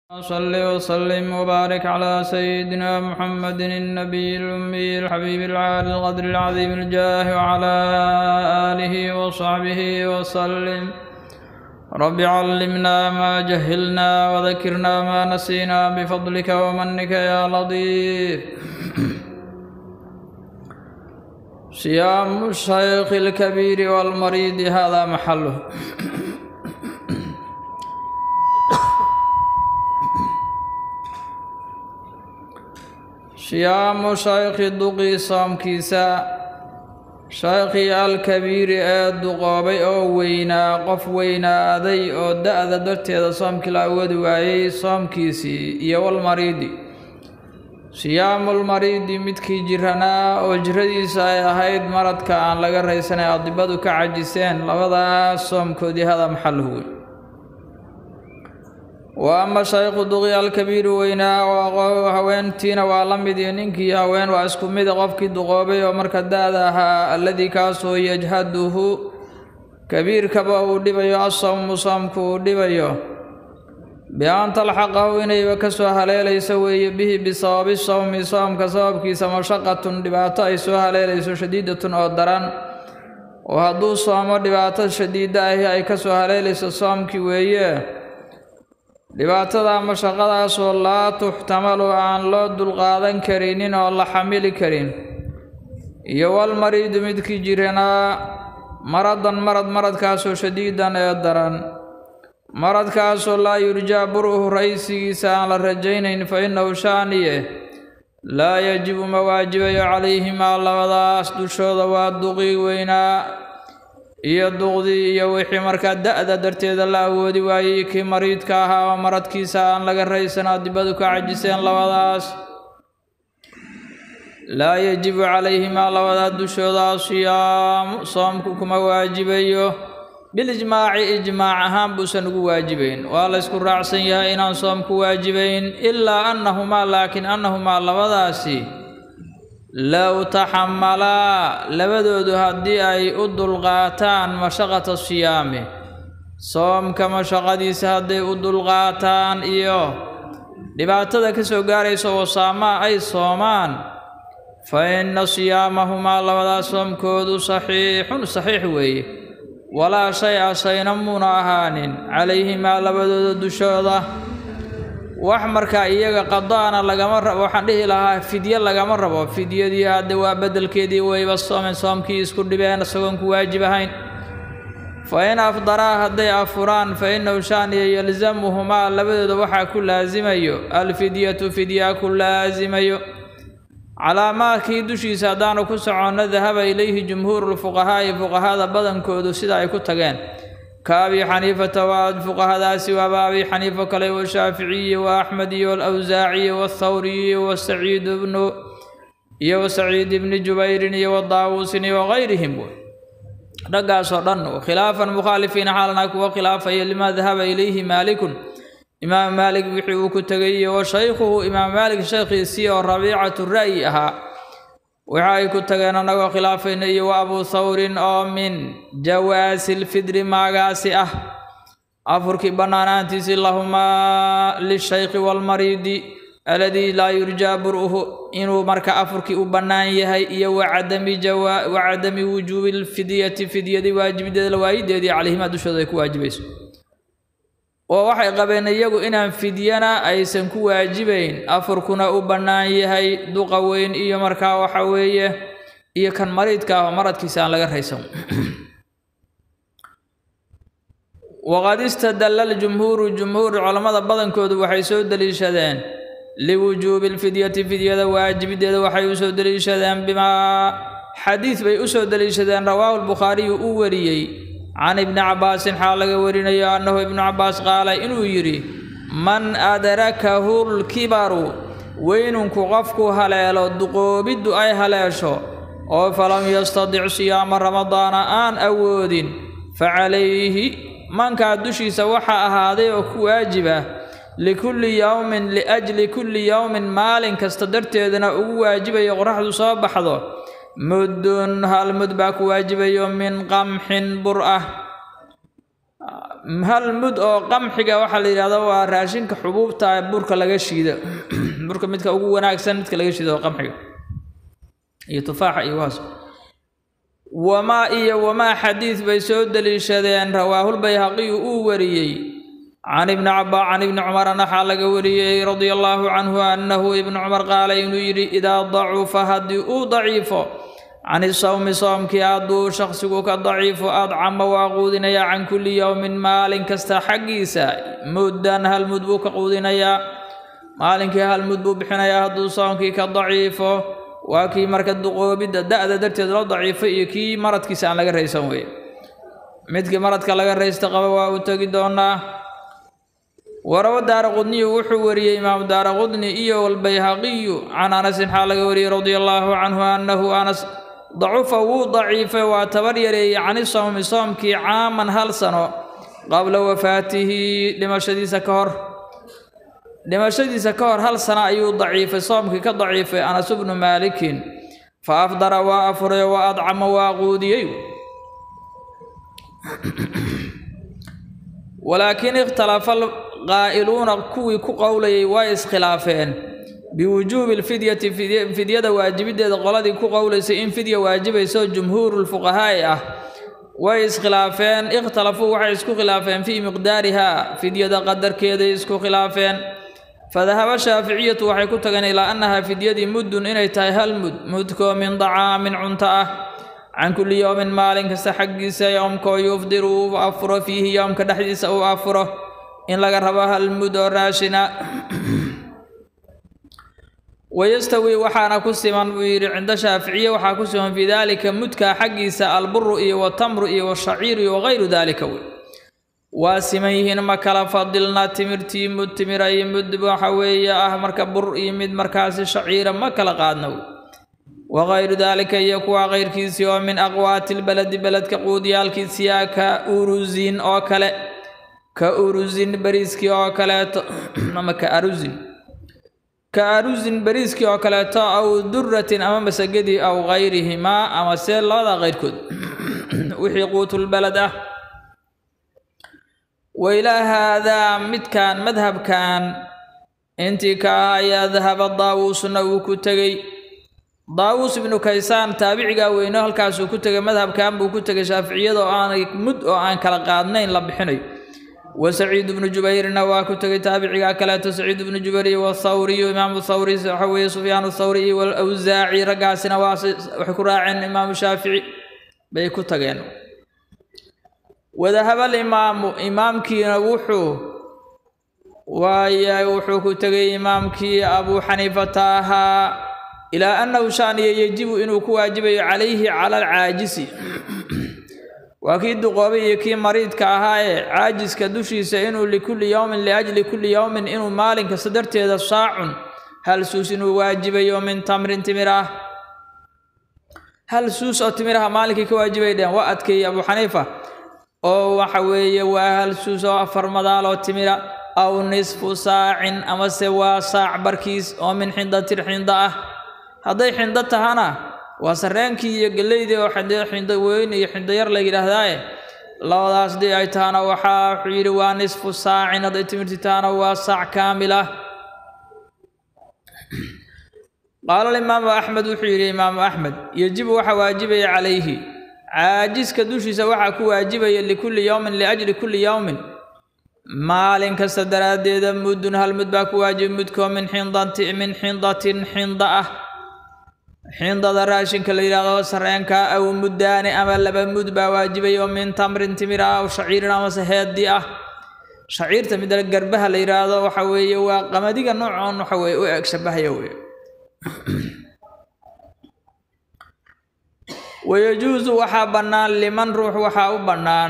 صل وسلم وبارك على سيدنا محمد النبي الأمي الحبيب العالي القدر العظيم الجاه وعلى آله وصحبه وسلم رب علمنا ما جهلنا وذكرنا ما نسينا بفضلك ومنك يا لطيف صيام الشيخ الكبير والمريض هذا محله siyaamu shaykhi duqii soomkiisa shaykhii alkabiiri ee duqoobay oo weynaa qof weynaaday oo da-da darteeda soomkii la awoodi waayey soomkiisii iyo walmariidi siyaamulmariidi midkii jiranaa oo jiradiisa ay ahayd maradka aan laga raysanay adibadu ka cajiseen labadaas soomkoodii hada maxaluhu wey wa ama shaykhu duqi alkabiiru weynaa oo haweentiina waa la mid iyo ninkii haween waa isku mida qofkii duqoobay oo marka da-da ahaa alladii kaasoo yajhaduhu kabiirkaba uu dhibayo asawmu soomku uu dhibayo bi-an talxaqahu inayba ka soo haleelayso weeye bihi bisababi sawmi soomka sababkiisa mashaqatun dhibaato ay soo haleelayso shadiidatun oo daran oo hadduu soomo dhibaato shadiida ahi ay ka soo haleelayso soomkii weeye dhibaatada mashaqadaasoo laa tuxtamalu aan loo dulqaadan karinin oo la xamili karin iyo walmariidu midkii jiranaa maradan marad maradkaasoo shadiidan ee daran maradkaasoo laa yurjaa buruhu raysigiisa aan la rajaynayn fa innahu shaaniye laa yajibu ma waajibayo calayhimaa labadaas dushooda waa duqii weynaa iyo duqdii iyo wixii markaa da-da darteeda la awoodi waayey kii mariidka ahaa oo maradkiisa aan laga raysan adibadu ka cajiseen labadaas laa yajibu calayhimaa labadaa dushooda siyaamu soomku kuma waajibayo bilijmaaci ijmaac ahaan buusan ugu waajibayn waa la ysku raacsan yahay inaan soomku waajibayn ilaa annahumaa laakiin annahumaa labadaasi low taxamalaa labadoodu haddii ay u dulqaataan mashaqata siyaami soomka mashaqadiisa hadday u dulqaataan iyo dhibaatada ka soo gaaraysa wasaamaa ay soomaan fa inna siyaamahumaa labadaas soomkoodu saxiixun saxiix weeye walaa shay-a shayna muuna ahaanin calayhimaa labadooda dushooda wax markaa iyaga qadaana lagama rabo waxaan dhihi lahaa fidye lagama rabo fidyadii hadde waa beddelkeedii wayba soomeen soomkii isku dhibeen isagoon ku waajib ahayn fa in afdaraa hadday afuraan fa innahu shaaniya yalzamuhumaa labadooda waxaa ku laasimayo alfidyatu fidyaa ku laasimayo calaamaadkii dushiisa haddaanu ku soconno dahaba ilayhi jumhuurulfuqahaa'i fuqahada badankoodu sida ay ku tageen ka abi xaniifata waa fuqahadaasi waaba abi xaniifo kale washaaficiyi wa axmed iyo alawsaaciyi wathawriyi wasaciid bnu iyo wasaciid ibni jubayrin iyo wadaawuusin iyo wagayrihim raggaasoo dhan khilaafan mukhaalifiina xaalana kuwa khilaafaya limaa dahaba ilayhi maalikun imaam maalik wixii uu ku tegay iyo wa shaykhuhu imaam maalik shaykhiisii oo rabiicatu ra'yi ahaa waxa ay ku tageen annagoo khilaafayna iyo wa abuu thawrin oo min jawaasi lfidri maagaasi ah afurkii bannaanaantiisii lahumaa lishaykhi waalmariidi aladii laa yurjaa bur'uhu inuu marka afurkii u bannaan yahay iyo wacadami wacadami wujuubi lfidyati fidyadii waajibideeda la waayideedii calayhimaa dushooda ay ku waajibayso oo waxay qabeen iyagu inaan fidyana aysan ku waajibayn afurkuna u bannaan yahay duqa weyn iyo markaa waxa weeye iyo kan mariidka ah oo maradkiisa aan laga raysan waqad istadalla ljumhuuru jumhuur culammada badankoodu waxay soo deliishadeen liwujuubi lfidyati fidyada waajibideeda waxay u soo deliishadeen bimaa xadiid bay u soo deliishadeen rawaahu lbukhaariyu uu wariyey can ibni cabbaasin xaal laga warinayo annahu ibnu cabbaas qaala inuu yidhi man adrakahu lkibaru weynunku qofku haleelo duqoobiddu ay haleesho oo falam yastadic siyaama ramadaana aan awoodin fa calayhi mankaa dushiisa waxaa ahaaday oo ku waajiba likulli yowmin liajli kulli yowmin maalin kasta darteedana ugu waajibayo qoraxdu soo baxdo muddun hal mud baa ku waajibayo min qamxin bur ah hal mud oo qamxiga waxaa la yidhahda waa raashinka xubuubta burka laga shiido burka midka ugu wanaagsan midka laga shiido oo qamxiga iyo tufaaxa iyo waas wamaa iyo wamaa xadiid bay soo deliishadeen rawaahulbayhaqiyu uu wariyey can ibni caba can ibni cumarna waxaa laga wariyey radia allaahu canhu annahu ibnu cumar qaala inuu yidhi idaa dacufa haddii uu daciifo can isawmi soomkii hadduu shakhsigu ka daciifo adcama waa quudinayaa can kulli yowmin maalin kasta xaggiisa muddan hal mud buu ka quudinayaa maalinkii hal mud buu bixinayaa hadduu soomkii ka daciifo waa kii marka duqoobidda da-da darteed loo daciifay iyo kii maradkiisa aan laga raysan weye midkii maradka laga raysta qaba waa u tegi doonaa warawo daara qudniyu wuxuu wariyey imaamu daara qudni iyo walbayhaqiyu can anasin xaa laga wariyey radia allaahu canhu annahu anas dacufa wuu daciifay waa tabar yareeyey cani sowmi soomkii caaman hal sano qabla wafaatihi dhimashadiisa ka hor dhimashadiisa ka hor hal sano ayuu daciifay soomkii ka daciifay anas bnu maalikin fa afdara waa afuray wa adcama waa quudiyey walaakiin ikhtalafa qaa'iluuna kuwii ku qowlayay way iskhilaafeen biwujuubi lfidyati fidyada waajibiddeeda qoladii ku qowlaysay in fidya waajibayso jumhuurulfuqahaa'i ah way iskhilaafeen ikhtalafuu waxay isku khilaafeen fii miqdaarihaa fidyada qadarkeeday isku khilaafeen fadahaba shaaficiyatu waxay ku tageen ilaa annahaa fidyadii muddun inay tahay hal mud mudkoo min dacaamin cunto ah can kulli yowmin maalin kasta xaggiisa yowmkoo yufdiru uu afuro fiihi yowmka dhexdiisa uu afuro in laga rabo hal mud oo raashina wayastawi waxaana ku siman buu yidhi cinda shaaficiye waxaa ku siman fii daalika mudkaa xaggiisa alburu iyo watamru iyo washaciiru iyo wagayru daalika wey waa siman yihiin ma kala fadilna timirtii mud timira iyo mud waxa weeye ah marka bur iyo mid markaasi shaciira ma kala qaadna wey wagayru daalika iyo kuwa kayrkiisii oo min aqwaati lbaladi beledka quudiyaalkiisiyaa ka uruzin oo kale ka uruzin beriiskii oo kaleeto ama ka aruzin ka aruzin beriiskii oo kaleeto aw duratin ama masagadii aw gayrihimaa ama see labada kayrkood wixii quutulbaled ah wailaa haadaa midkan madhabkan intii ka ah ayaa dahaba daawuusna uu ku tegey daawuus ibnu kaysaan taabicigaa weyno halkaasuu ku tegay madhabkan buu ku tegay shaaficiyada oo aanay mud oo aan kala qaadnayn la bixinayo wa saciid ibnu jubayrna waa ku tegay taabicigaa kaleeto saciid ibnu jubayr iyo wathawriyu imaamu thawri waxa weeye sufyaan thawri iyo walawsaaci raggaasina waa waxay ku raaceen imaamu shaafici bay ku tageen wadahabal imaamu imaamkiina wuxuu waaya wuxuu ku tegay imaamkii abuu xaniifata ahaa ilaa annahu shaaniya yejibu inuu ku waajibayo calayhi cala alcaajisi waa kii duqoobay iyo kii mariidka ahaa ee caajiska dushiisa inuu likulli yowmin liajli kulli yowmin inuu maalin kasta darteeda saacun hal suus inuu waajibayo min tamrin timir ah hal suus oo timiraha maalinkii ka waajibay dheen waa adkeeyey abuu xaniifa oo waxa weeye waa hal suus oo afar madaal oo timira aw nisfu saacin amase waa saac barkiis oo min xindatin xinda ah hadday xindo tahana waa sarreenkii iyo geleydii oo xindo weyn iyo xindo yar la yidhaahdaaye labadaas dii ay tahana waxaa wuxuu yidhi waa nisfu saacin hadday timirti tahana waa saac kaamil ah qaala alimaamu axmed wuxuu yidhi imaamu axmed yejibu waxaa waajibaya calayhi caajiska dushiisa waxaa ku waajibaya likulli yowmin liajli kulli yowmin maalin kasta daraaddeeda muddun hal mud baa ku waajiba mudkoo min xindati min xindatin xinda ah xindada raashinka la yidhaahdo sarreenka aw muddaani ama laba mud baa waajibay oo min tamrin timir ah aw shaciirin amase heeddi ah shaciirta midda garbaha la yidhaahdo waxa weeye waa qamadiga noocoon waxa weye u eg shabahaya weye wayajuusu waxaa bannaan liman ruux waxaa u bannaan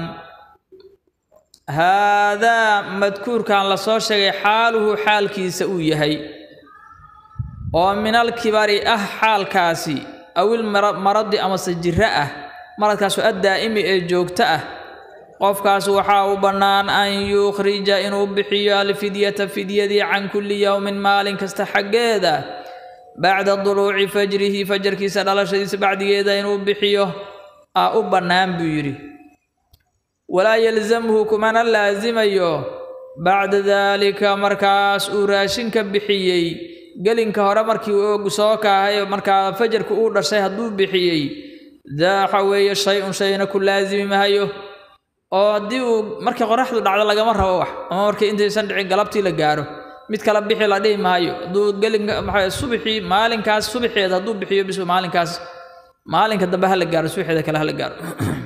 haadaa madkuurkan lasoo sheegay xaaluhu xaalkiisa uu yahay oo minal kibari ah xaalkaasi awil maradi amase jiro ah maradkaasoo addaa'imi ee joogto ah qofkaas waxaa u bannaan an yukhrija inuu bixiyo alfidyata fidyadii can kulli yowmin maalin kasta xaggeeda bacda duluuci fajrihi fajarkiisa dhalashadiisa bacdigeeda inuu bixiyo aa u bannaan buu yidhi walaa yalzamhu kumana laasimayo bacda daalika markaas uu raashinka bixiyey gelinka hore markii uu soo kaahay markaa fajarka uu dhashay hadduu bixiyey daa waxa weeye shay-un shayna ku laasimi mahayo oo haddii uu markii qoraxdu dhacdo lagama rabo wax ama markii intaysan dhicin galabtii la gaaro mid kala bixi la dhihi maayo hadduu gelinka maxaa subaxii maalinkaas subaxeeda hadduu bixiyo bis maalinkaas maalinka dambe hala gaaro subaxeeda kale hala gaaro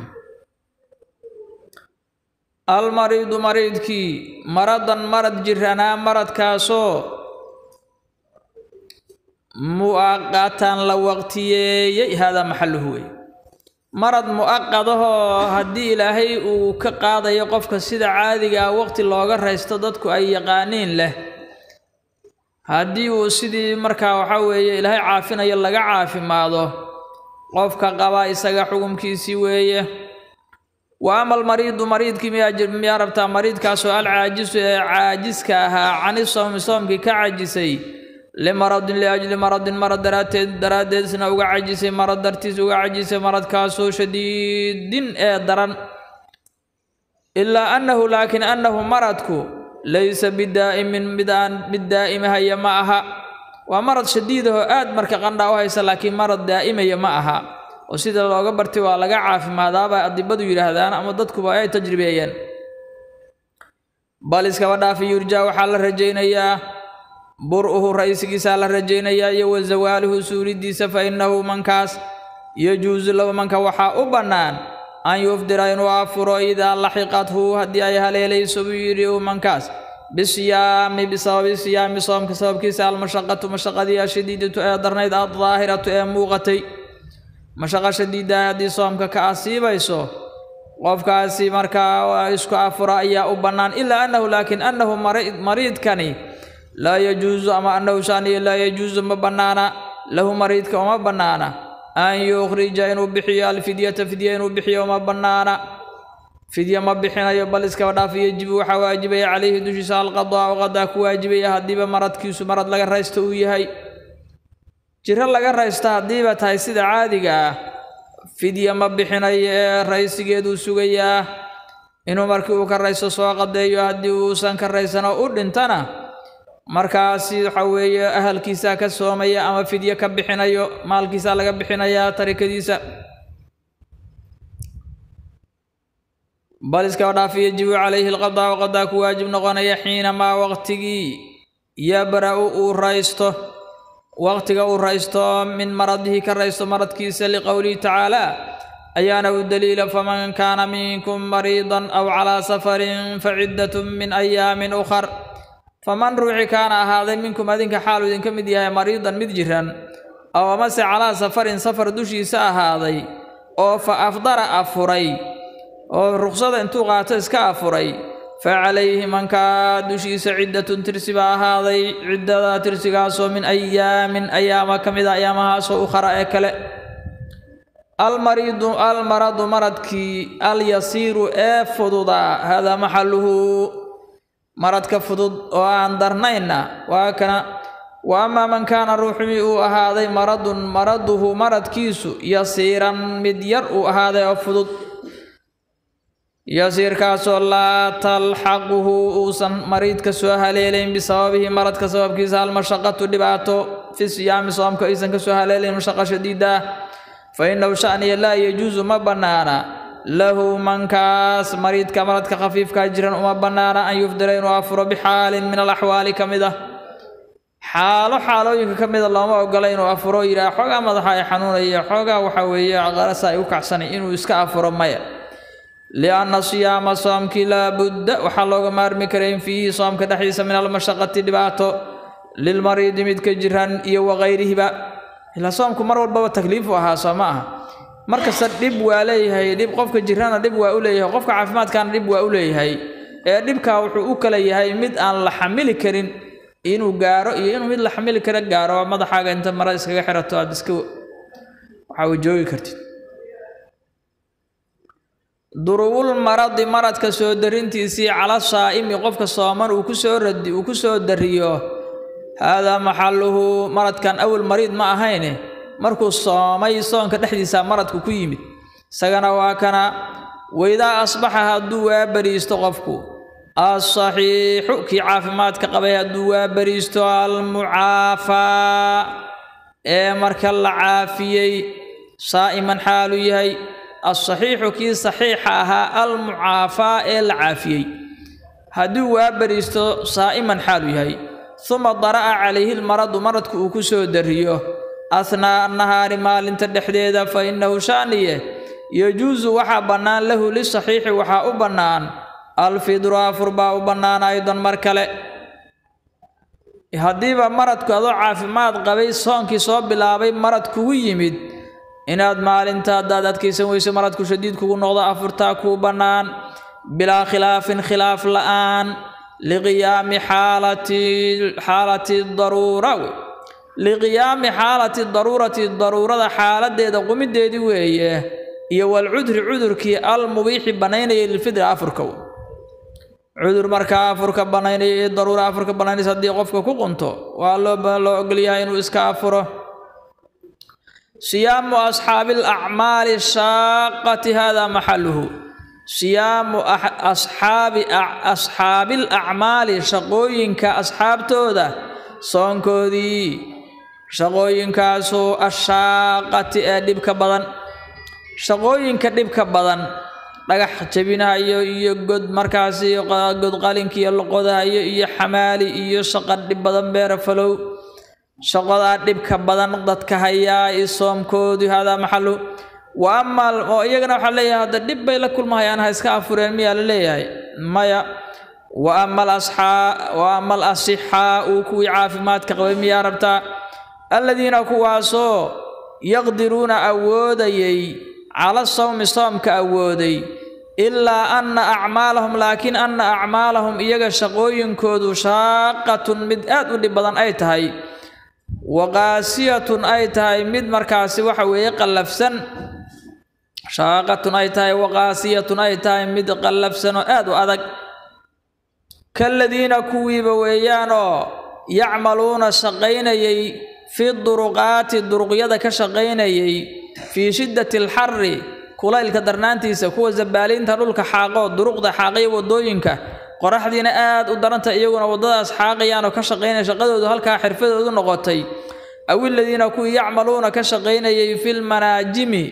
almariidu mariidkii maradan marad jiranaa maradkaasoo mu'aqatan la waqtiyeeyey haadaa maxaluhu wey marad mu'aqadahoo haddii ilaahay uu ka qaadayo qofka sida caadigaa waqti looga raysto dadku ay yaqaaniin leh haddii uu sidii markaa waxaa weeye ilaahay caafinayo laga caafimaado qofka qaba isaga xukumkiisii weeye wa ama almariidu mariidkii miyaa miyaa rabtaa mariidkaasoo alcaajisu ee caajiska ahaa cani soomi soomkii ka cajisay limaradin liajli maradin marad daraadteed daraaddeedisna uga cajisay marad dartiis uga cajisay maradkaasoo shadiidin ee daran ilaa annahu laakiin annahu maradku laysa bidaa'imin mid aan mid daa'imahaya ma aha waa marad shadiidahoo aad marka qandhaa u haysa laakiin marad daa'imaya ma aha oo sida looga bartay waa laga caafimaadaaba adibadu yidhaahdaan ama dadkuba ay tajribeeyeen bal iskaba dhaafi yurjaa waxaa la rajaynayaa bur'uhu raysigiisaa la rajaynayaa iyo wa zawaaluhu suulidiisa fa innahu mankaas yajuusu lahu manka waxaa u bannaan an yufdira inuu afuro idaa laxiqathu haddii ay haleelayso buu yidhi uu mankaas bisiyaami bisababi siyaami soomka sababkiisa almashaqatu mashaqadii ashadiidatu ee darnayd addaahiratu ee muuqatay mashaqo shadiidaha haddii soomka ka asiibayso qofkaasi markaa isku afura ayaa u bannaan ilaa annahu laakiin annahu mariidkani laa yajuusu ama annahu shaaniyo laa yajuusu ma bannaana lahu mariidka uma bannaana an yukhrija inuu bixiyo alfidyata fidya inuu bixiyo uma bannaana fidya ma bixinayo bal iskaba dhaaf yajibu waxaa waajibaya calayhi dushiisa alqadaa'u qadaa ku waajibaya haddiiba maradkiisu marad laga raysto uu yahay jiro laga raysto haddiiba tahay sida caadiga ah fidya ma bixinayo ee raysigeeduu sugayaa inuu markii uu ka raysto soo qadeeyo haddii uusan ka raysano u dhintana markaasi waxa weeye ahalkiisaa ka soomaya ama fidyo ka bixinayo maalkiisaa laga bixinayaa tarikadiisa bal iskaba dhaafi yajibu calayhi alqadaa'u qadaa ku waajib noqonaya xiinamaa waqtigii yabra-u uu raysto waqtiga uu raysto min maradihi ka raysto maradkiisa liqowlihi tacaala ayaana u daliila faman kaana minkum mariidan aw calaa safarin faciddatun min ayaamin ukhar faman ruuxi kaana ahaaday minkum adinka xaalu idinka mid yahay mariidan mid jiran aw amase calaa safarin safar dushiisa ahaaday oo fa afdara afuray oo ruqsada intuu qaato iska afuray fa calayhi mankaa dushiisa ciddatun tirsi baa ahaaday ciddada tirsigaasoo min ayaamin ayaama ka mid a ayaamahaasoo ukhara ee kale almariidu almaradu maradkii alyasiiru ee fududaa haadaa maxaluhu maradka fudud oo aan darnaynna waa kana wa amaa man kaana ruuxii uu ahaaday maradun maraduhu maradkiisu yasiiran mid yar uu ahaaday oo fudud yasiirkaasoo laa talxaquhu uusan mariidka soo haleelayn bisababihi maradka sababkiisa almashaqatu dhibaato fi siyaami soomka aysan ka soo haleelayn mashaqa shadiida ah fa innahu sha'niya laa yajuusu ma bannaana lahu mankaas mariidka maradka khafiifkaa jiran uma bannaana an yufdira inuu afuro bixaalin min alaxwaali ka mid ah xaalo xaalooyinka ka mida looma ogola inuu afuro yidhaha xoogaa madaxa ay xanuunaya xoogaa waxa weeye qarasa ay u kacsanay inuu iska afuro maya lianna siyaama soomkii laabudda waxaa looga maarmi karayn fiihi soomka dhexdiisa min almashaqati dhibaato lilmariidi midka jiran iyo wakayrihiba ilaa soomku mar walbaba takliifu ahaa soo ma aha markasta dhib waa leeyahay dhib qofka jirana dhib waa u leeyahay qofka caafimaadkaana dhib waa u leeyahay ee dhibkaa wuxuu u kala yahay mid aan la xamili karin inuu gaaro iyo inuu mid la xamili kara gaaro madaxaaga inta mara iskaga xirato aad iska waxaa joogi kartid duruwul maradi maradka soo darintiisii cala saa'imi qofka sooman uu kusoo radi uu ku soo dariyo haadaa maxaluhu maradkan awal mariid ma ahayne markuu soomay soonka dhexdiisa maradku ku yimid isagana waa kana waidaa asbaxa hadduu waa bariisto qofku alsaxiixu kii caafimaadka qabay hadduu waa bariisto almucaafaa ee marka la caafiyey saa'iman xaalu yahay alsaxiixu kii saxiixa ahaa almucaafaa ee la caafiyey hadduu waa bariisto saa'iman xaalu yahay uma dara'a calayhi lmaradu maradku uu ku soo dariyo ahnaa'a nahaari maalinta dhexdeeda fa innahu shaaniye yajuusu waxaa bannaan lahu lisaxiixi waxaa u bannaan alfidru afur baa u bannaan aydan mar kale haddiiba maradku adoo caafimaad qabay soonkii soo bilaabay marad kugu yimid inaad maalinta haddaad adkaysan weyso maradku shadiid kugu noqdo afurtaa kuu bannaan bilaa khilaafin khilaaf la'aan liqiyaami xaalati xaalati daruura liqiyaami xaalati daruurati daruurada xaaladeeda qumideedii weeye iyo walcudri cudurkii almubiixi bannaynaya lilfidri afurka cudur markaa afurka bannaynaya iyo daruura afurka bannaynaysa haddii qofka ku qunto waa loo loo ogolyahay inuu iska afuro siyaamu asxaabi alacmaali shaaqati hada maxaluhu siyaamu asxaabi asxaabi alacmaali shaqooyinka asxaabtooda soonkoodii shaqooyinkaasoo ashaaqati ee dhibka badan shaqooyinka dhibka badan dhagax jebinahayo iyo god markaasi god qalinkiiyo loqodahayo iyo xamaali iyo shaqa dhib badan beera falow shaqadaa dhibka badan dadka hayaa i soomkoodu hadaa maxalu wa ama oo iyagana waxaa leeyahay hadda dhib bay la kulmahayaan ha iska afureen miyaa la leeyahay maya wa ama alasxaa wa ama alasixaau kuwii caafimaadka qabay miyaa rabtaa aladiina kuwaasoo yaqdiruuna awoodayay cala sawmi soomka awooday ilaa anna acmaalahum laakiin anna acmaalahum iyaga shaqooyinkoodu shaaqatun mid aad u dhib badan ay tahay waqaasiyatun ay tahay mid markaasi waxa weeye qallafsan shaaqatun ay tahay waqaasiyatun ay tahay mid qallafsan oo aad u adag kaladiina kuwiiba weeyaanoo yacmaluuna shaqaynayay fi duruqaati duruqyada ka shaqaynayay fii shiddati alxarri kulaylka darnaantiisa kuwa zabbaaliinta dhulka xaaqoo duruqda xaaqaya waddooyinka qoraxdiina aad u daranta iyaguna waddadaas xaaqayaan oo ka shaqaynaya shaqadoodu halkaa xirfadoodu noqotay awiladiina kuwii yacmaluuna ka shaqaynayay filmanaajimi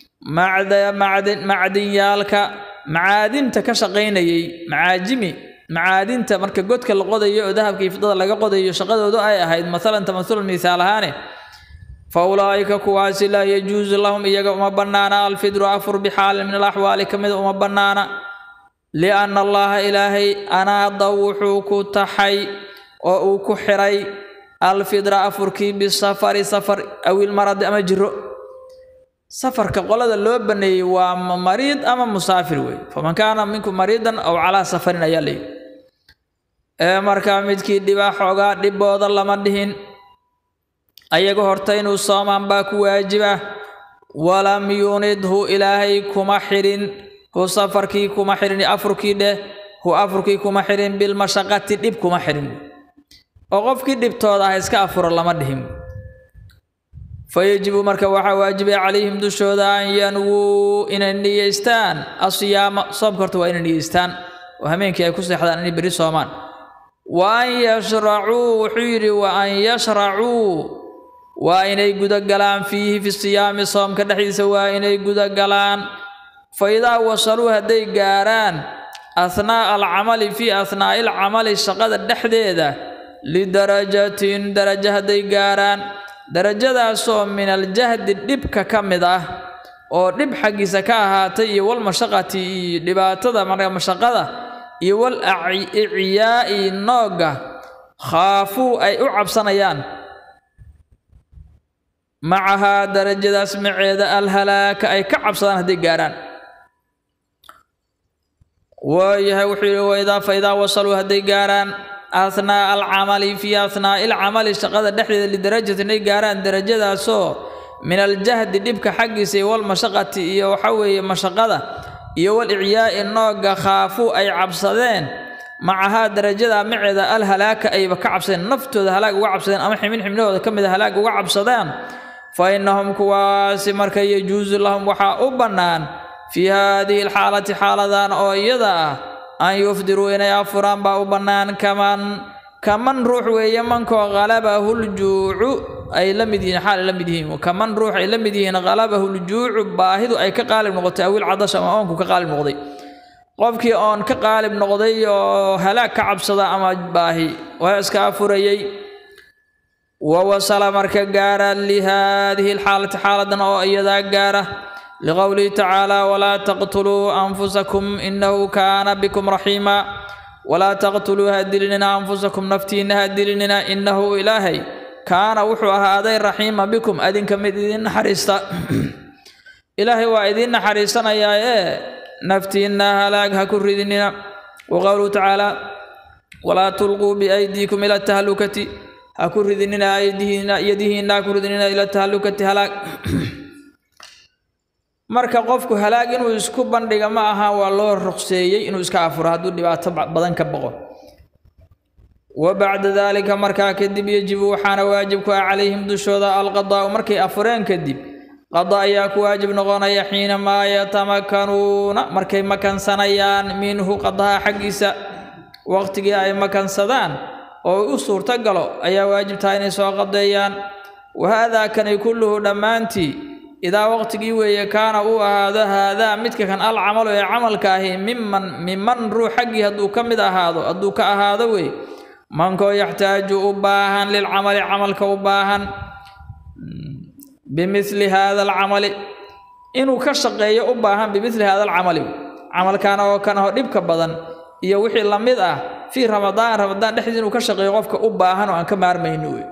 macdinyaalka macaadinta ka shaqaynayay macaajimi macaadinta marka godka la qodayo oo dahabka iyo fidada laga qodayo shaqadoodu ay ahayd masalan tamasulan misaal ahaane fa ulaa'ika kuwaasi laa yajuusu lahum iyaga uma bannaana alfidru afur bixaalin min alaxwaali ka mida uma bannaana lianna allaha ilaahay anaada wuxuu ku taxay oo uu ku xiray alfidra afurkii bisafari safar awil maradi ama jiro safarka qolada loo baneeyey waa mariid ama musaafir wey faman kaana minkum mariidan aw calaa safarin ayaa layidhi ee markaa midkii dhibaa xoogaa dhibooda lama dhihin ayaga horta inuu soomaan baa ku waajiba walam yunidhu ilaahay kuma xirin hu safarkii kuma xirin afurkii dheh hu afurkii kuma xirin bilmashaqati dhib kuma xirin oo qofkii dhibtooda ah iska afuro lama dhihin fayajibu marka waxaa waajibay calayhim dushooda an yanwuu inay niyeystaan asiyaama soomka horta waa inay niyeystaan oo hameenkii ay ku seexdaan inay berri soomaan wa an yashracuu wuxuu yidhi wa an yashracuu waa inay gudagalaan fiihi fi siyaami soomka dhexdiisa waa inay gudagalaan fa idaa wasaluu hadday gaaraan ahnaa'a alcamali fii ahnaa'i alcamali shaqada dhexdeeda lidarajatin darajo hadday gaaraan darajadaasoo min aljahdi dhibka ka mid ah oo dhib xaggiisa ka ahaatay iyo walmashaqati iyo dhibaatada marka mashaqada iyo wal iciyaa'i noogga khaafuu ay u cabsanayaan macahaa darajadaas maceeda alhalaaka ay ka cabsadaan hadday gaarhaan waayahay wuxuu yidhi waidaa fa idaa wasaluu hadday gaarhaan ahnaa'a alcamali fii ahnaa'i alcamali shaqada dhexdeeda lidarajatin ay gaarhaan darajadaasoo min aljahdi dhibka xaggiisa iyo walmashaqati iyo waxa weeye mashaqada iyo wal icyaa'i noogga khaafuu ay cabsadeen macahaa darajada maceeda alhalaaka ayba ka cabsadeen naftooda halaag uga cabsadeen ama ximin xibnahooda ka mida halaag uga cabsadeen fa innahum kuwaasi marka yajuusu lahum waxaa u bannaan fii haadihi alxaalati xaaladan oo iyada ah an yufdiruu inay afuraan baa u bannaan kaman kaman ruux weeye mankoo halabahu ljuucu ay la mid yihiin xaal ay la mid yihiin kaman ruux ay la mid yihiin halabahu ljuucu baahidu ay ka qaalib noqotay awil cadash ama oonku ka qaalib noqday qofkii oon ka qaalib noqday oo halaag ka cabsada ama baahi waa iska afurayey wawasala marka gaara lihaadihi alxaalati xaaladan oo iyadaa gaara liqowlihi tacaala walaa taqtuluu anfusakum inahu kaana bikum raxiima walaa taqtuluu ha dilinina anfusakum naftiinna ha dilinina innahu ilaahay kaana wuxuu ahaaday raxiima bikum adinka mid idin naxariista ilaahay waa idiin naxariisanayaa ee naftiinna halaag ha ku ridinina wa qowluhu tacaala walaa tulquu biaydiikum ila tahlukati ha ku ridinina aydihiina yadihiinna ha ku ridinina ila tahlukati halaag marka qofku halaag inuu isku bandhiga ma aha waa loo ruqseeyey inuu iska afuro hadduu dhibaato badan ka boqo wa bacda daalika markaa kadib yejibu waxaana waajib ku ah calayhim dushooda alqadaa'u markay afureen kadib qada ayaa ku waajib noqonaya xiinamaa yatamakanuuna markay makansanayaan minhu qadaha xaggiisa waqtigii ay makansadaan oo u suurto galo ayaa waajib tahay inay soo qadeeyaan wa haadaa kani kulluhu dhammaantii idaa waqtigii weeye kaana uu ahaado haadaa midka kan al camalu ee camalka ahi miman miman ruux xaggii hadduu ka mid ahaado hadduu ka ahaado wey mankoo yaxtaaju u baahan lilcamali camalka u baahan bimili haada alcamali inuu ka shaqeeyo u baahan bimili haada alcamali camalkaana oo kan aho dhibka badan iyo wixii la mid ah fii ramadaan ramadaan dhexdiis inuu ka shaqeeyo qofka u baahan oo aan ka maarmayno wey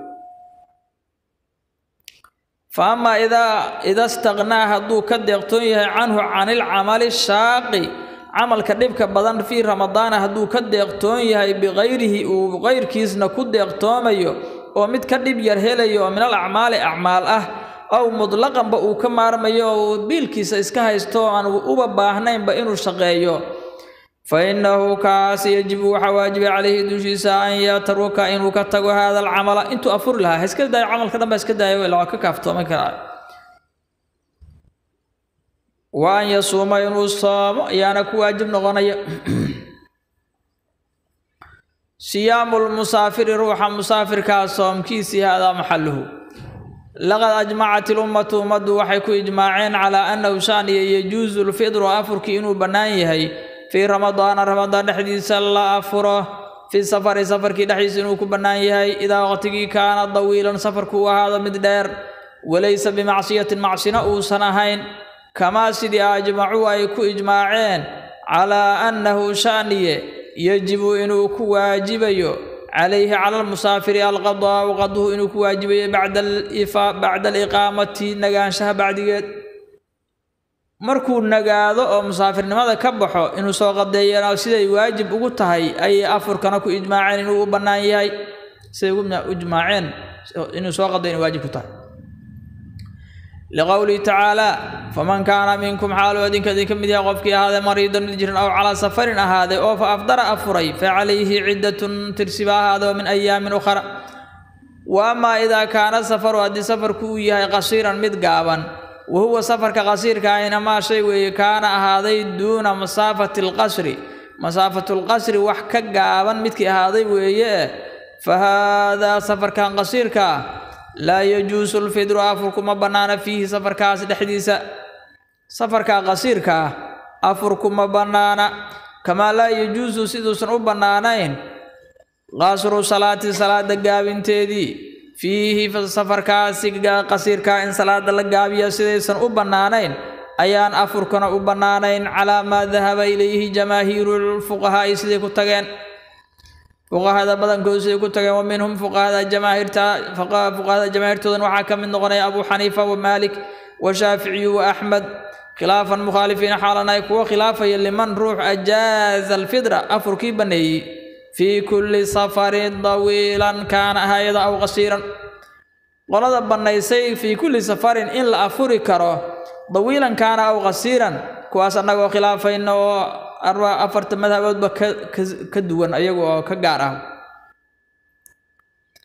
fa amaa idaa ida staqnaa hadduu ka deeqtoon yahay canhu canilcamali shaaqi camalka dhibka badan fii ramadaana hadduu ka deeqtoon yahay bikayrihi uu kayrkiisna ku deeqtoomayo oo mid ka dhib yar helayo oo min al acmaali acmaal ah ow mutlaqanba uu ka maarmayo oo uu biilkiisa iska haysto oo aan uba baahnaynba inuu shaqeeyo fa innahu kaas yajibu waxaa waajibay calayhi dushiisa an yatruka inuu ka tago haada alcamala intuu afuri lahaa ha iska daayo camalka dhan baa iska daayo ila waa ka kaaftooman karaa wa an yasuuma inuu soomo ayaana ku waajib noqonaya siyaamu lmusaafiri ruuxa musaafirkaa soomkiisii haadaa maxaluhu laqad ajmacat ilummatu ummaddu waxay ku ijmaaceen calaa annahu shaaniya yajuusu lfidru afurkii inuu bannaan yahay fii ramadaana ramadaan dhexdiisa la afuro fii safari safarkii dhexdiisa inuu ku bannaan yahay idaa waqtigii kaana dawiilan safarku uu ahaado mid dheer walaysa bimacsiyatin macsina uusan ahayn kamaa sidii ajmacuu ay ku ijmaaceen calaa annahu shaaniye yajibu inuu ku waajibayo calayhi cala almusaafiri alqadaa'u qaduhu inuu ku waajibayo bacda aliqaamati nagaanshaha bacdigeed markuu nagaado oo musaafirnimada ka baxo inuu soo qadeeyana siday waajib ugu tahay ayay afurkana ku ijmaaceen inuu u bannaan yahay siday ugu ijmaaceen inuu soo qadeeyo inay waajib ku tahay liqowlihi tacaalaa faman kaana minkum xaaluu idinka idinka mid yahay qofkii ahaaday mariidan mid jiran aw calaa safarin ahaaday oo fa afdara afuray fa calayhi ciddatun tirsiba ahaada oo min ayaamin ukhra wa amaa idaa kaana safaru haddii safarku uu yahay qasiiran mid gaaban wa huwa safarka qasiirka ahina maa shay weeye kaana ahaaday duuna masaafati alqasri masaafatu lqasri wax ka gaaban midkii ahaaday weeye fa haadaa safarkan qasiirka ah laa yajuusu lfidru afurku ma bannaana fiihi safarkaas dhexdiisa safarka qasiirka ah afurku ma bannaana kamaa laa yajuusu siduusan u bannaanayn qasru salaati salaada gaabinteedii fiihi safarkaasi qasiirkaa in salaada la gaabiya sidaysan u bannaanayn ayaan afurkana u bannaanayn calaa maa dahaba ilayhi jamaahiiru lfuqahaa'i siday ku tageen fuqahada badankoodu siday ku tageen wa minhum fuqahada jamaahiirta fuqahada jamaahiirtoodan waxaa ka mid noqonaya abu xaniifa wa maalik wa shaaficiyu wa axmed khilaafan mukhaalifiina xaalan ay kuwa khilaafaya liman ruux ajaaza alfidra afurkii banneeyey fii kulli safarin dawiilan kaana ahaayada aw qasiiran qolada bannaysay fii kulli safarin in la afuri karo dawiilan kaana aw qasiiran kuwaas annagoo khilaafayna oo afarta madhaboodba ka duwan ayagu oo ka gaar ah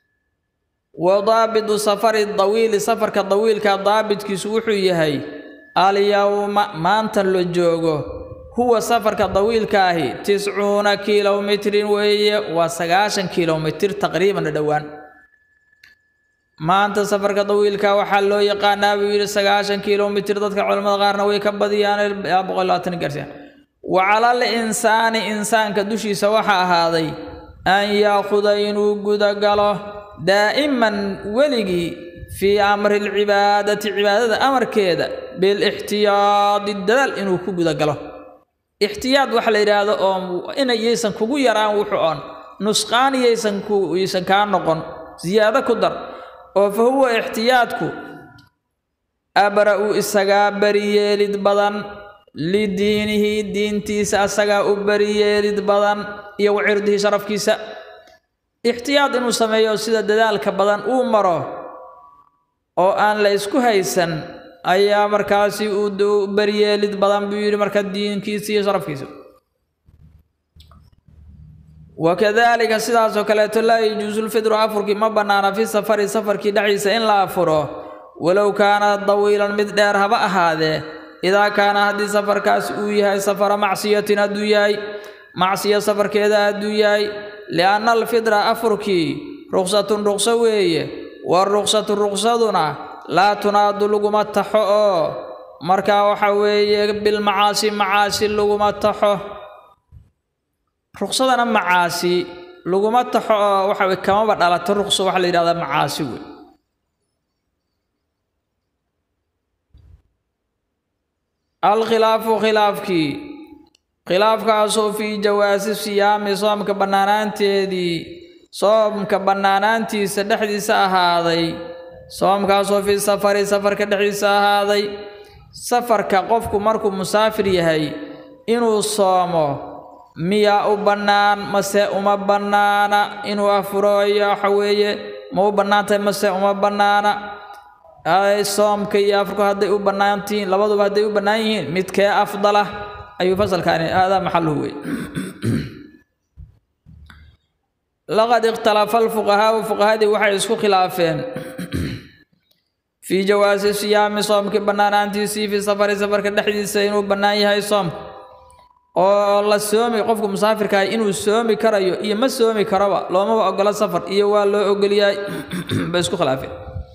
wa daabitu safari dawiili safarka dawiilka daabitkiisu wuxuu yahay alyawma maanta la joogo huwa safarka dawiilka ahi tiscuuna kilomitrin weeye waa sagaashan kilomitir taqriiban dhowaan maanta safarka dawiilka waxaa loo yaqaanaa buu yidhi sagaashan kilomitir dadka culamada qaarna way ka badiyaan boqol labaatan gaarsiiyaan wa calal insaani insaanka dushiisa waxaa ahaaday an yaakuda inuu gudagalo daa'iman weligii fii amri lcibaadati cibaadada amarkeeda bilixtiyaadi dadaal inuu ku gudagalo ixtiyaad waxa la yidhaahdo oo inayaysan kugu yaraan wuxuu on nusqaan yaysan kuysan kaa noqon siyaado ku dar oo fa huwa ixtiyaadku abra-u isagaa beriyeelid badan lidiinihi diintiisa asagaa u beriyeelid badan iyo wa cirdihi sharafkiisa ixtiyaad inuu sameeyo sida dadaalka badan uu maro oo aan la isku haysan ayaa markaasi uu beriyeelid badan buu yidhi marka diinkiisa iyo sharafkiisa wakadaalika sidaasoo kaleeto laa yajuusu lfidru afurkii ma bannaana fi safari safarkii dhexdiisa in la afuro walow kaana dawiilan mid dheer haba ahaadee idaa kaana haddii safarkaas uu yahay safara macsiyatin hadduu yahay macsiya safarkeeda hadduu yahay lianna alfidra afurkii ruksatun ruqso weeye waruksatu ruqsaduna laa tunaadu laguma taxo oo markaa waxa weeye bilmacaasi macaasi laguma taxo ruqsadana macaasi laguma taxo oo waxa weye kamaba dhalato ruqso waxaa la yidhahdaa macaasi wey alkhilaafu khilaafkii khilaafkaasoo fii jawaasi siyaami soomka bannaanaanteedii soomka bannaanaantiisa dhexdiisa ahaaday soomkaasoo fii safari safarka dhexdiisa ahaaday safarka qofku markuu musaafir yahay inuu soomo miyaa u bannaan mase uma bannaana inuu afuro iyo waxa weeye ma u bannaantahay mase uma bannaana soomka iyo afurku hadday u bannaantihiin labaduba hadday u bannaan yihiin midkee afdala ayuu fasalkaani aadaa maxaluhu wey laqad ikhtalafa alfuqahaau fuqahadii waxay isku khilaafeen fii jawaasi siyaami soomkii bannaanaantiisii fii safari safarka dhexdiisa inuu bannaan yahay soomka oo la soomi qofku musaafirka ah inuu soomi karayo iyo ma soomi karoba loomaba ogolo safar iyo waa loo ogolyahay bay isku khilaafeen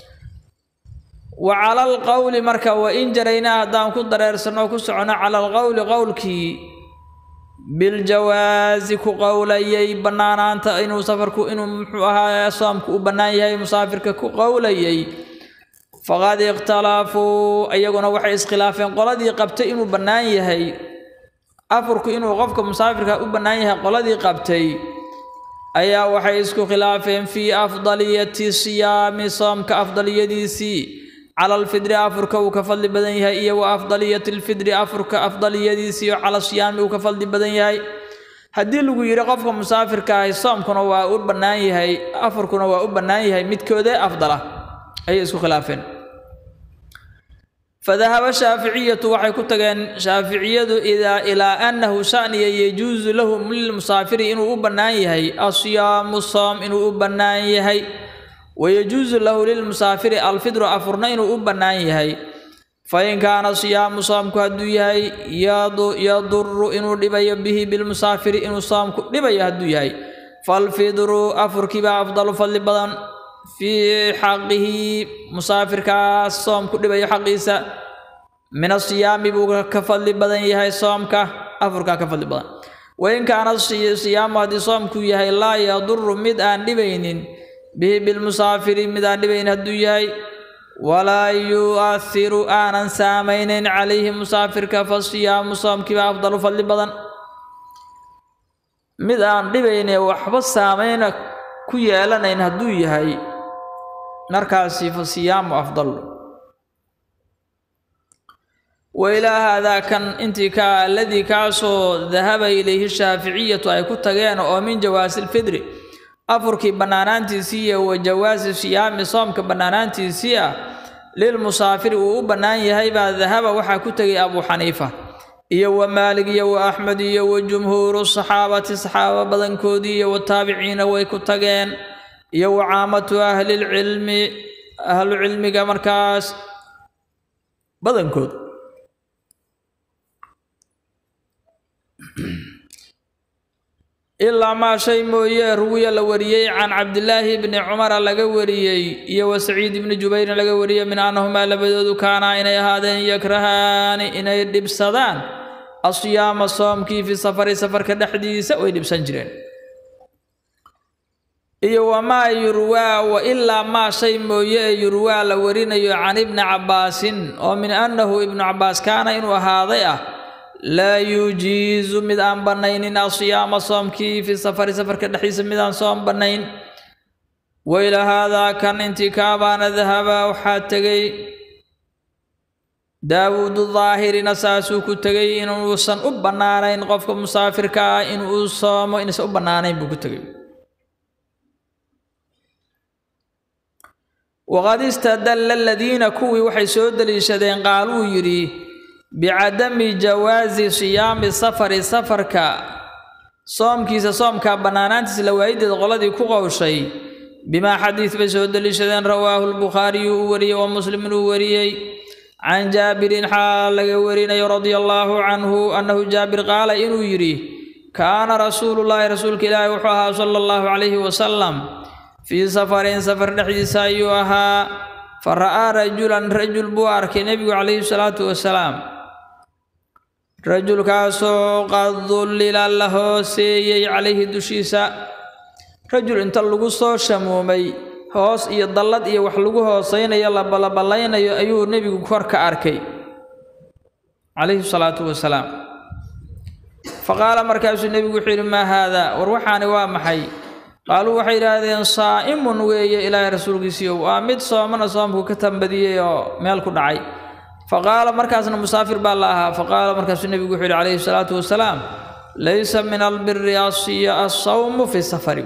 wa cala alqowli marka wa in jaraynaa haddaan ku dareersanno ku socono cala alqowli qowlkii biljawaasi ku qowlayay bannaanaanta inuu safarku inuu muxuu ahaa soomku u bannaan yahay musaafirka ku qowlayay faqad ikhtalafuu iyaguna waxay iskhilaafeen qoladii qabtay inuu bannaan yahay afurku inuu qofka musaafirka u bannaan yahay qoladii qabtay ayaa waxay isku khilaafeen fii afdaliyati siyaami soomka afdaliyadiisii cala alfidri afurka uu ka fadli badan yahay iyo wa afdaliyati alfidri afurka afdaliyadiisii oo cala siyaami uu ka fadli badan yahay haddii lagu yidhi qofka musaafirka ahi soomkuna waa u bannaan yahay afurkuna waa u bannaan yahay midkoodee afdala ayay isku khilaafeen fadahaba shaaficiyatu waxay ku tageen shaaficiyadu idaa ilaa annahu shaniya yajuusu lahu lilmusaafiri inuu u bannaan yahay asiyaamu soom inuu u bannaan yahay wayajuusu lahu lilmusaafiri alfidru afurna inuu u bannaan yahay fain kaana siyaamu soomku hadduu yahay yaduru inuu dhibayo bihi bilmusaafiri inuu soomku dhibayo hadduu yahay falfidru afurkiibaa afdalu fadli badan fii xaqihi musaafirkaas soomku dhibayo xaqiisa min asiyaami buu ka fadli badan yahay soomka afurkaa ka fadli badan wain kaana siyaamu haddii soomku yahay laa yaduru mid aan dhibaynin bihi bilmusaafiri mid aan dhibaynin hadduu yahay walaa yu'ahiru aanan saamaynayn calayhi musaafirka fa siyaamu soomkiiba afdalu fadli badan mid aan dhibayne waxba saamayna ku yeelanayn hadduu yahay markaasi fa siyaamu afdal wailaa haadaa kan intii ka aladii kaasoo dahaba ilayhi shaaficiyatu ay ku tageen oo min jawaasi lfidri afurkii bannaanaantiisii iyo wa jawaasi siyaami soomka bannaanaantiisii ah lilmusaafiri uu u bannaan yahay baa dahaba waxaa ku tegay abuu xaniifa iyo wa maalig iyo wa axmed iyo wa jumhuuru saxaabati saxaaba badankoodii iyo wataabiciina way ku tageen iyo wa caamatu ahlilcilmi ahlu cilmiga markaas badankood ilaa maa shay mooye ruwiya la wariyey can cabdilaahi bni cumara laga wariyey iyo wa saciid ibni jubayrin laga wariyey min annahumaa labadoodu kaanaa inay ahaadeen yakrahaani inay dhibsadaan asyaama soomkii fi safari safarka dhexdiisa way dhibsan jireen iyo wamaa yurwaa wa ilaa maa shay mooye ee yurwaa la warinayo can ibni cabbaasin oo min annahu ibnu cabbaas kaana inuu ahaaday ah laa yujiizu mid aan bannaynin asyaama soomkii fi safari safarka dhexdiisa mid aan soom bannayn wayla haadaa kan intikaabaana dahaba waxaa tegey daawuudu daahirina saasuu ku tegey inuusan u bannaanayn qofka musaafirka ah inuu soomo inuusan u bannaanayn buu ku tegey waqad istadalla aladiina kuwii waxay soo deliishadeen qaaluu yidhi bicadami jawaasi siyaami safari safarka soomkiisa soomka bannaanaantiisa la waayideed qoladii ku qowshay bimaa xadiid bay soo deliishadeen rawaahu lbukhaariyu uu wariyey wa muslimin uu wariyey can jaabirin xaal laga warinayo radia allaahu canhu annahu jaabir qaala inuu yidhi kaana rasuulullaahi rasuulka ilaahi wuxuu ahaa sala allahu calayhi wasalam fii safarin safar dhexdiisa ayuu ahaa fa ra'aa rajulan rajul buu arkay nebigu calayhi salaatu wasalaam rajulkaasoo qad dullila la hooseeyey calayhi dushiisa rajul inta lagu soo shamuumay hoos iyo dallad iyo wax lagu hoosaynayo labalaballaynayo ayuu nebigu kor ka arkay calayhi salaatu wasalaam fa qaala markaasuu nebigu wuxuu yidhi maa haadaa war waxaani waa maxay qaaluu waxay yidhaahdeen saa'imun weeye ilaahay rasuulkiisiiyo waa mid soomana soomku ka tambadiyey oo meel ku dhacay fa qaala markaasna musaafir baa la ahaa fa qaala markaasuu nebigu wuxuu yidhi calayhi salaatu wasalaam laysa min albiri asiya assawmu fi safari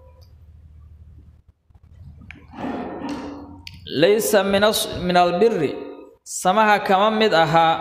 laysa min min albiri samaha kama mid ahaa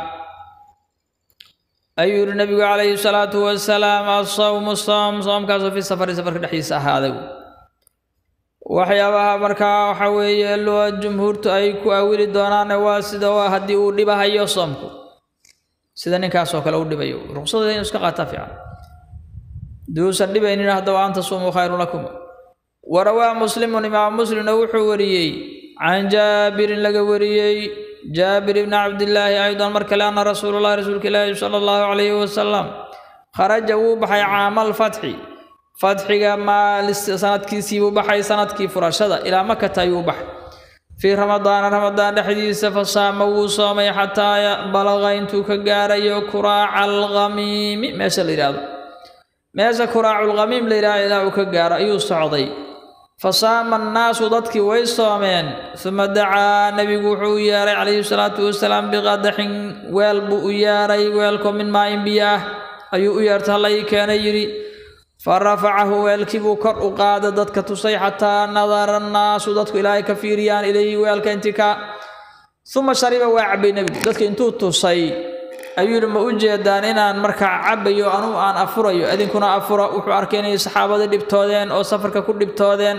ayuu yihi nabigu calayhi salaatu wasalaam asawmu soom soomkaasoo fi safari safarka dhexdiisa ahaaday waxyaabaha markaa waxa weeye loo jumhuurtu ay ku awili doonaan waa sida haddii uu dhibahayo soomku sida ninkaasoo kale u dhibayo ruqsada inuu iska qaataa fiican duusan dhibaynin haddaba an tasuumuu khayru lakum warawaa muslimun imaam muslimna wuxuu wariyey can jaabirin laga wariyey jaabir ibni cabdillaahi aydan mar kale anna rasuululahi rasuulka ilaahi sala allahu calayhi wasalam kharaja wuu baxay caamal fatxi fatxiga maalis sanadkiisii buu baxay sanadkii furashada ilaa makata ayuu baxay fii ramadaana ramadaan dhexdiisa fasaama wuu soomay xataa balaqa intuu ka gaarayo kuraaca alkhamiimi meesha la yidhaahdo meesha kuraaculkhamiim la yidhahdo ilaa uu ka gaaro ayuu socday fasaama annaasu dadkii way soomeen uma dacaa nebigu wuxuu u yeeray calayhi salaatu wasalaam biqadaxin weel buu u yeeray weelkoo min maain biyo ah ayuu u yeertay hallay keena yidhi fa rafacahu weelkii buu kor u qaaday dadka tusay xataa nadara annaasu dadku ilaahay ka fiiriyaan ilayhi weelka intikaa uma shariba waa cabbay nebigu dadka intuu tusay ayuu yidhi ma u jeedaan inaan markaa cabbayo anugu aan afurayo idinkuna afura wuxuu arkay inay saxaabada dhibtoodeen oo safarka ku dhibtoodeen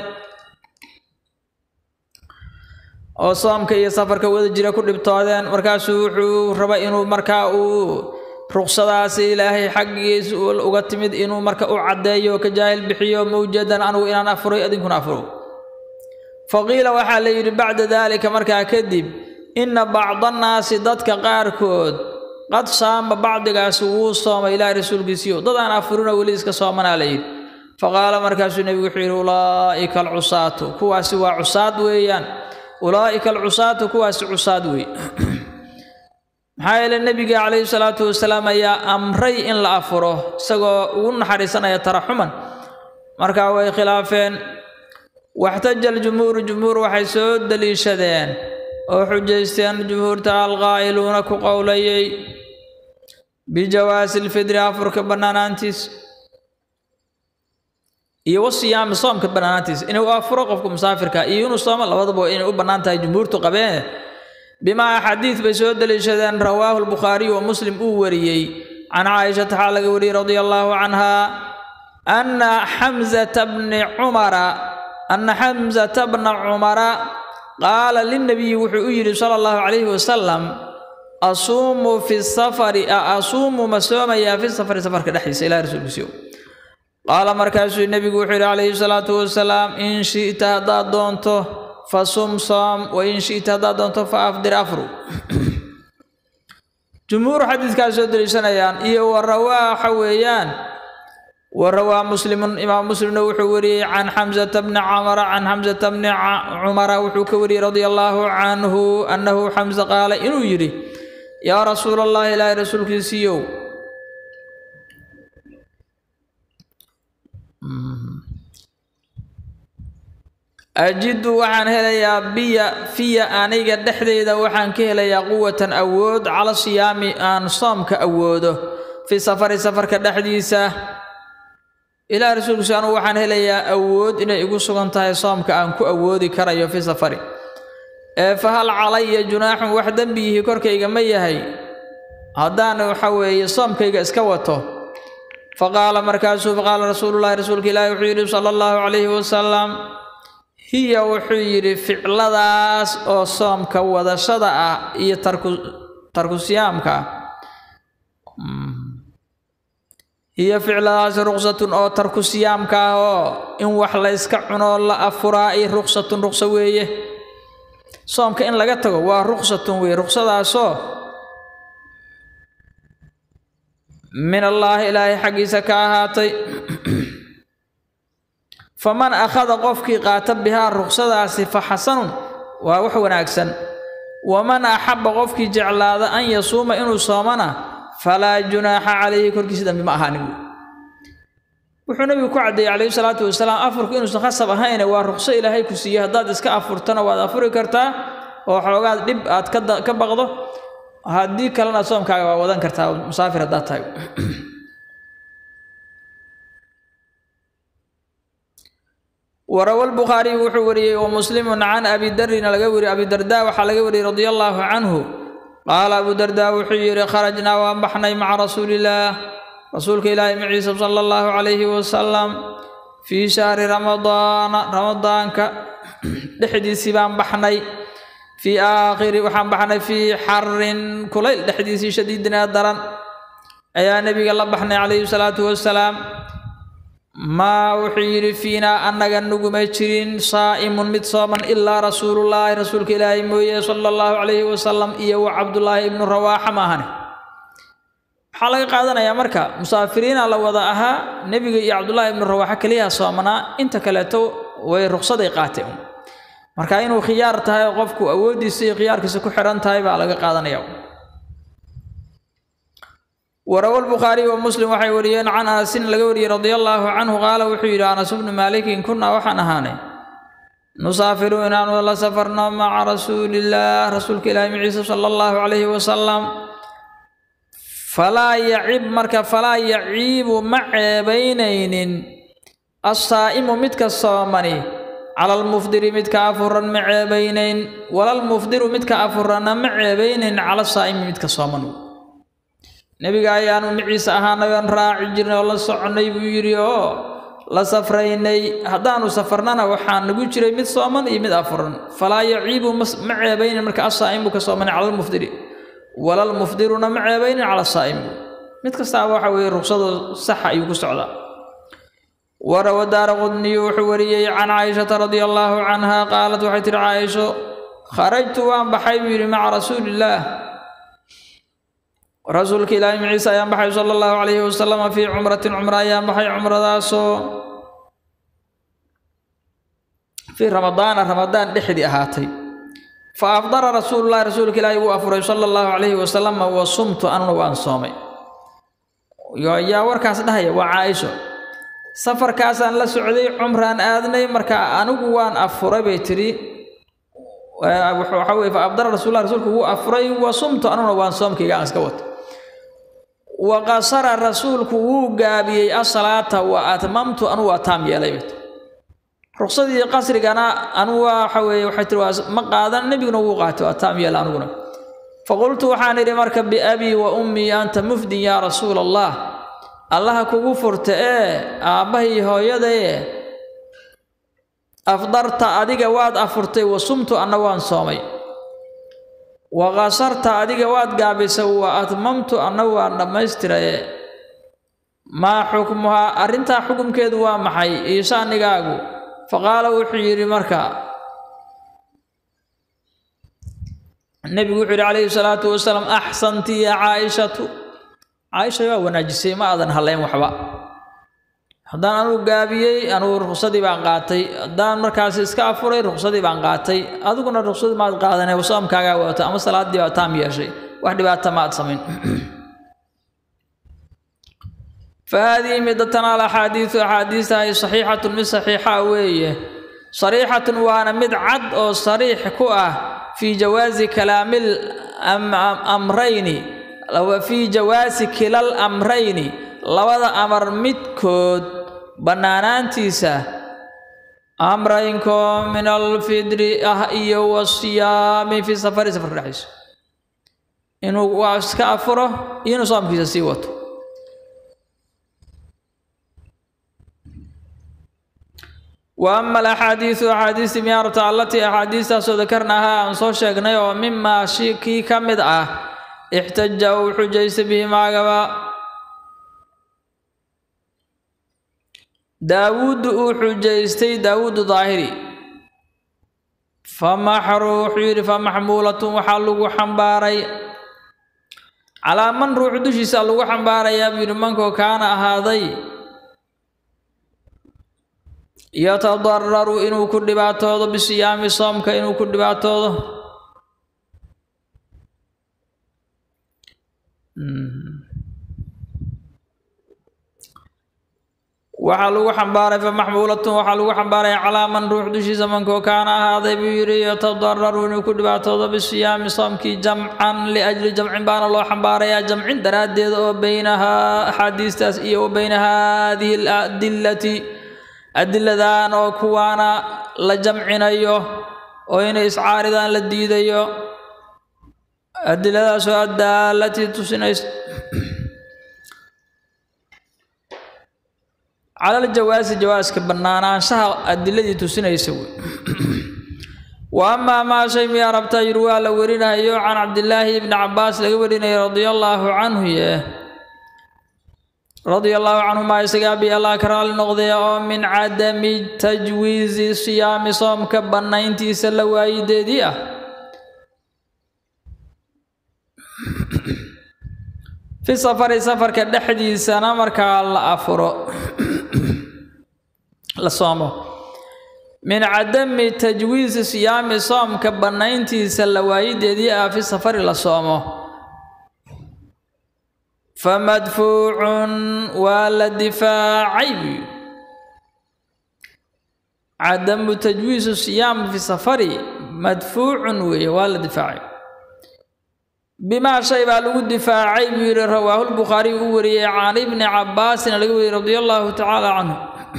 oo soomka iyo safarka wada jira ku dhibtoodeen markaasuu wuxuu raba inuu markaa uu ruqsadaasi ilaahay xaggiisa uga timid inuu marka u caddeeyo ka jaahil bixiyo ma ujeedaan anugu inaan afuray idinkuna afuro faqiila waxaa la yidhi bacda daalika markaa kadib inna bacdannaasi dadka qaarkood qad saama bacdigaasi wuu soomay ilaahay rasuulkiisiyo dad aan afurina weli iska soomanaa la yidhi faqaala markaasuu nebigu wuxuu yidhi ulaa'ika alcusaatu kuwaasi waa cusaad weeyaan ulaa'ika alcusaatu kuwaasi cusaad weey maxaa yeele nebiga calayhi salaatu wasalaam ayaa amray in la afuro isagoo ugu naxariisanaya taraxuman markaa way khilaafeen waxtaja aljumhuuru jumhuur waxay soo deliishadeen oo xujaysteen jumhuurta alqaa'iluuna ku qowlayay bijawaasi lfidri afurka bannaanaantiis iyo wasiyaami soomka bannaanaantiis inuu afuro qofka musaafirka iyo inuu soomo labadaba inay u bannaan tahay jumhuurtu qabeen bimaa xadiid bay soo deliishadeen rawaahu lbukhaariyu wa muslim uu wariyey can caaishata waxaa laga wariyey radia allaahu canha anna xamzata bni cumara anna xamzata bna cumara qaala lilnabiyi wuxuu u yidhi sala allahu calayhi wasalam asuumu fi safari asuumu ma soomayaa fi safari safarka dhexdiisa ilahi rasuulkiisiyo qaala markaasuu nebigu wuxuu yidhi calayhi salaatu wasalaam in shi'ta haddaad doonto fa sum soom wa in shi'ta haddaad doonto fa afdir afru jumhuur xadiidkaas soo deliishanayaan iyo warawaa waxa weeyaan warawaa muslimun imaam muslimna wuxuu wariyey can xamsata bni camara can xamsata bni cumara wuxuu ka wariyey radia allaahu canhu annahu xamse qaala inuu yidhi yaa rasuula allahi ilaahay rasuulkiisiiyow ajidu waxaan helayaa biya fiya aniga dhexdeyda waxaan ka helayaa quwatan awood cala siyaami aan soomka awoodo fi safari safarka dhexdiisa ilaah rasuulkiisu anugu waxaan helayaa awood inay igu sugan tahay soomka aan ku awoodi karayo fi safari ee fa hal calaya junaaxun wax dembiyihii korkayga ma yahay haddaan waxa weeye soomkayga iska wato faqaala markaasuu faqaala rasuulullahi rasuulka ilaahi wuxuu yidhi sala allahu calayhi wasalam hiya wuxuu yidhi ficladaas oo soomka wadashada ah iyo tarku tarku siyaamka ah hiya ficladaas ruqsatun oo tarku siyaamka ah oo in wax la yska cunoo la afuraa iyo ruqsatun ruqso weeye soomka in laga tago waa ruqsatun weeye ruqsadaasoo min allaahi ilaahay xaggiisa ka ahaatay faman akhada qofkii qaata bihaa ruqsadaasi fa xasanun waa wax wanaagsan waman axabba qofkii jeclaada an yasuuma inuu soomana falaa junaaxa calayhi korkiisa dambi ma ahaanin wuxuu nabigu ku caddeeyey calayhi salaatu wasalaam afurku inuusan khasab ahayne waa ruqso ilaahay ku siiyey haddaad iska afurtana waad afuri kartaa oo xoogaad dhib aad ka baqdo haddii kalena soomkaaga waa wadan kartaa musaafir haddaad tahay warawa lbukhaariy wuxuu wariyey wa muslimun can abi darina laga wariyey abi darda waxaa laga wariyey radia allaahu canhu qaala abu darda wuxuu yidhi kharajnaa waan baxnay maca rasuulillaah rasuulka ilaahi maciisa sala allahu calayhi wasalam fii shahri ramadaana ramadaanka dhexdiisii baan baxnay fii aakhiri waxaan baxnay fii xarin kulayl dhexdiisii shadiidin ee daran ayaa nebiga la baxnay calayhi salaatu wasalaam maa wuxuu yidhi fiinaa annaga nuguma jirin saa'imun mid sooman ilaa rasuulullaahi rasuulka ilaahay mooye sala allahu calayhi wasalam iyo wa cabdullaahi ibnu rawaaxa maahane waxaa laga qaadanayaa marka musaafiriina la wada ahaa nebiga iyo cabdullaahi ibnu rawaaxa keliyaha soomanaa inta kaleeto way ruqsaday qaateen marka inuu khiyaar tahay oo qofku awooddiisa iyo khiyaarkiisa ku xidhan tahay baa laga qaadanaya warawa lbukhaariy wa muslim waxay wariyeen can anasin laga wariyey radia allaahu canhu qaala wuxuu yidhi anas bnu maalikin kunnaa waxaan ahaanay nusaafiru inaanu la safarno maca rasuulillaah rasuulka ilaahi maciisa sala allahu calayhi wasalam falaa yacib marka falaa yaciibu ma ceebaynaynin assaa'imu midka soomani cala almufdiri midka afuran ma ceebaynayn walalmufdiru midka afuranna ma ceebaynayn cala saa'imi midka sooman nebiga ayaanu maciise ahaanay oon raaci jirnay oo la soconnay buu yidhi oo la safraynay haddaanu safarnana waxaa nagu jiray mid sooman iyo mid afuran falaa yaciibu ma ceebaynin marka asaa'imu ka soomanay cala almufdiri walalmufdiruna ma ceebaynin cala saa'imi mid kastaaba waxa weeye ruqsado saxa ayuu ku socdaa warawa daara qudniyu wuxuu wariyey can caaishata radia allaahu canha qaalat waxay tihi caaisho kharajtu waan baxay buu yidhi maca rasuulillaah rasuulka ilaahi maciise ayaan baxay sala allahu calayhi wasalama fii cumratin cumro ayaan baxay cumradaasoo fii ramadaana ramadaan dhexdii ahaatay fa afdara rasuulullahi rasuulka ilaahi wuu afuray sala allahu calayhi wasalama wa sumtu anuna waan soomay yaa warkaas dhahaya waa caaisho safarkaasaan la socday cumraan aadnay marka anigu waan afuray bay tidhi waxa weye fa afdara rasuullah rasuulku wuu afuray wa sumtu anuna waan soomkayga aan iska wato wa qasara rasuulku wuu gaabiyey asalaata wa atmamtu anu waa taam yeelay bay ruqsadii qasrigana anu waxa weeye waxay tiri waa ma qaadan nebiguna wuu qaatay waa taam yeela aniguna faqultu waxaan idhi marka biabii wa ummii anta mufdin yaa rasuula allah allaha kugu furta ee aabbahay hooyadaye afdarta adiga waad afurtay wa sumtu anna waan soomay wa qasarta adiga waad gaabisay wa atmamtu anna waan dhammaystiraye maa xukmuhaa arrintaa xukumkeedu waa maxay iyo shaanigaagu faqaala wuxuu yidhi marka nebigu wuxuu yidhi calayhi salaatu wasalaam axsanti ya caaishatu caaisha waa wanaajisay ma aadan haleyn waxba haddaan anugu gaabiyey anugu ruqsadii baan qaatay haddaan markaas iska afuray ruqsadii baan qaatay adiguna ruqsadii maad qaadanay soomkaagaa wadato ama salaaddii baa taam yeeshay wax dhibaata ma aad samayn فهذه مدتنا الأحاديث أحاديث هي صحيحة من صحيحة وية صريحة وأنا مد عد أو صريح كؤة في جواز كلام الأمرين لو في جواز كلا الأمرين لو هذا أمر مدكود بنانان تيسا أمرينكم من الفدر أهئي والصيام في سفر سفر الرحيس إنه واسك أفره إنه صام كيسا سيوته وأما الأحاديث أحاديث ميارة التي أحاديث ذكرناها عن صوت شيخنا ومما شيكي كمد آه احتج أو حجيس به ما قبا داود أو حجيستي داود ظاهري فمحروح يري فمحمولة وحلو حنباري على من روح دشي سألو حنباري يا بيرمانكو كان هذي yatadararu inuu ku dhibaatoodo bisiyaami soomka inuu ku dhibaatoodo waxaa lagu xambaaray famaxmuulatun waxaa lagu xambaaray calaa man ruux dushiisa mankoo kaana ahaaday buu yidhi yatadararu inuu ku dhibaatoodo bisiyaami soomkii jamcan liajli jamcin baana loo xambaarayaa jamcin daraaddeed oo baynahaa axaadiistaas iyo wa bayna haadihi aladillati adiladan oo kuwaana la jamcinayo oo inay iscaaridaan la diidayo adiladaasoo addaalati tusinaysa cala aljawaasi jawaaska bannaanaanshaha adiladii tusinaysa wey wa amaa maa shay miyaa rabtaa yiri waa la warinayo can cabdillaahi ibni cabbaas laga warinayo radia allaahu canhu yee radia allaahu canhumaa isagaa bi allah ka raali noqdaya oo min cadami tajwiizi siyaami soomka bannayntiisa la waayideedii ah fi safari safarka dhexdiisana markaa la afuro la soomo min cadami tajwiizi siyaami soomka bannayntiisa la waayideedii ah fi safari la soomo famadfuucun waa la difaacay cadamu tajwiisu siyaam fi safari madfuucun weeye waa la difaacay bimaa shay baa lagu difaacay buu yidhi rawaahu lbukhaariy u wariyey can ibni cabbaasin laga wariyey radia allahu tacaala canhu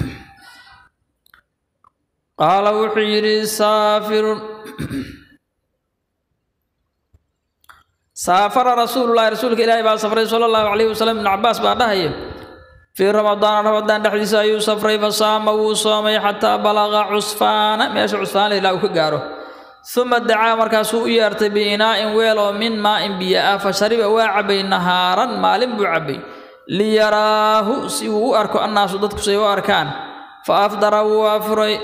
qaala wuxuu yidhi saafirun saafara rasuululahi rasuulka ilaahi baa safray sala allahu calayhi wasalam ibnu cabbaas baa dhahaya fii ramadaana ramadaan dhexdiisa ayuu safray fasaama wuu soomay xataa balaqa cusfaana meesha cusfaana ilaa uu ka gaaro uma dacaa markaasuu u yeertay biinaa'in weel oo min maa'in biyo ah fa shariba waa cabbay nahaaran maalin buu cabbay liyaraahu si uu u arko annaasu dadku say u arkaan fa afdara wuu afuray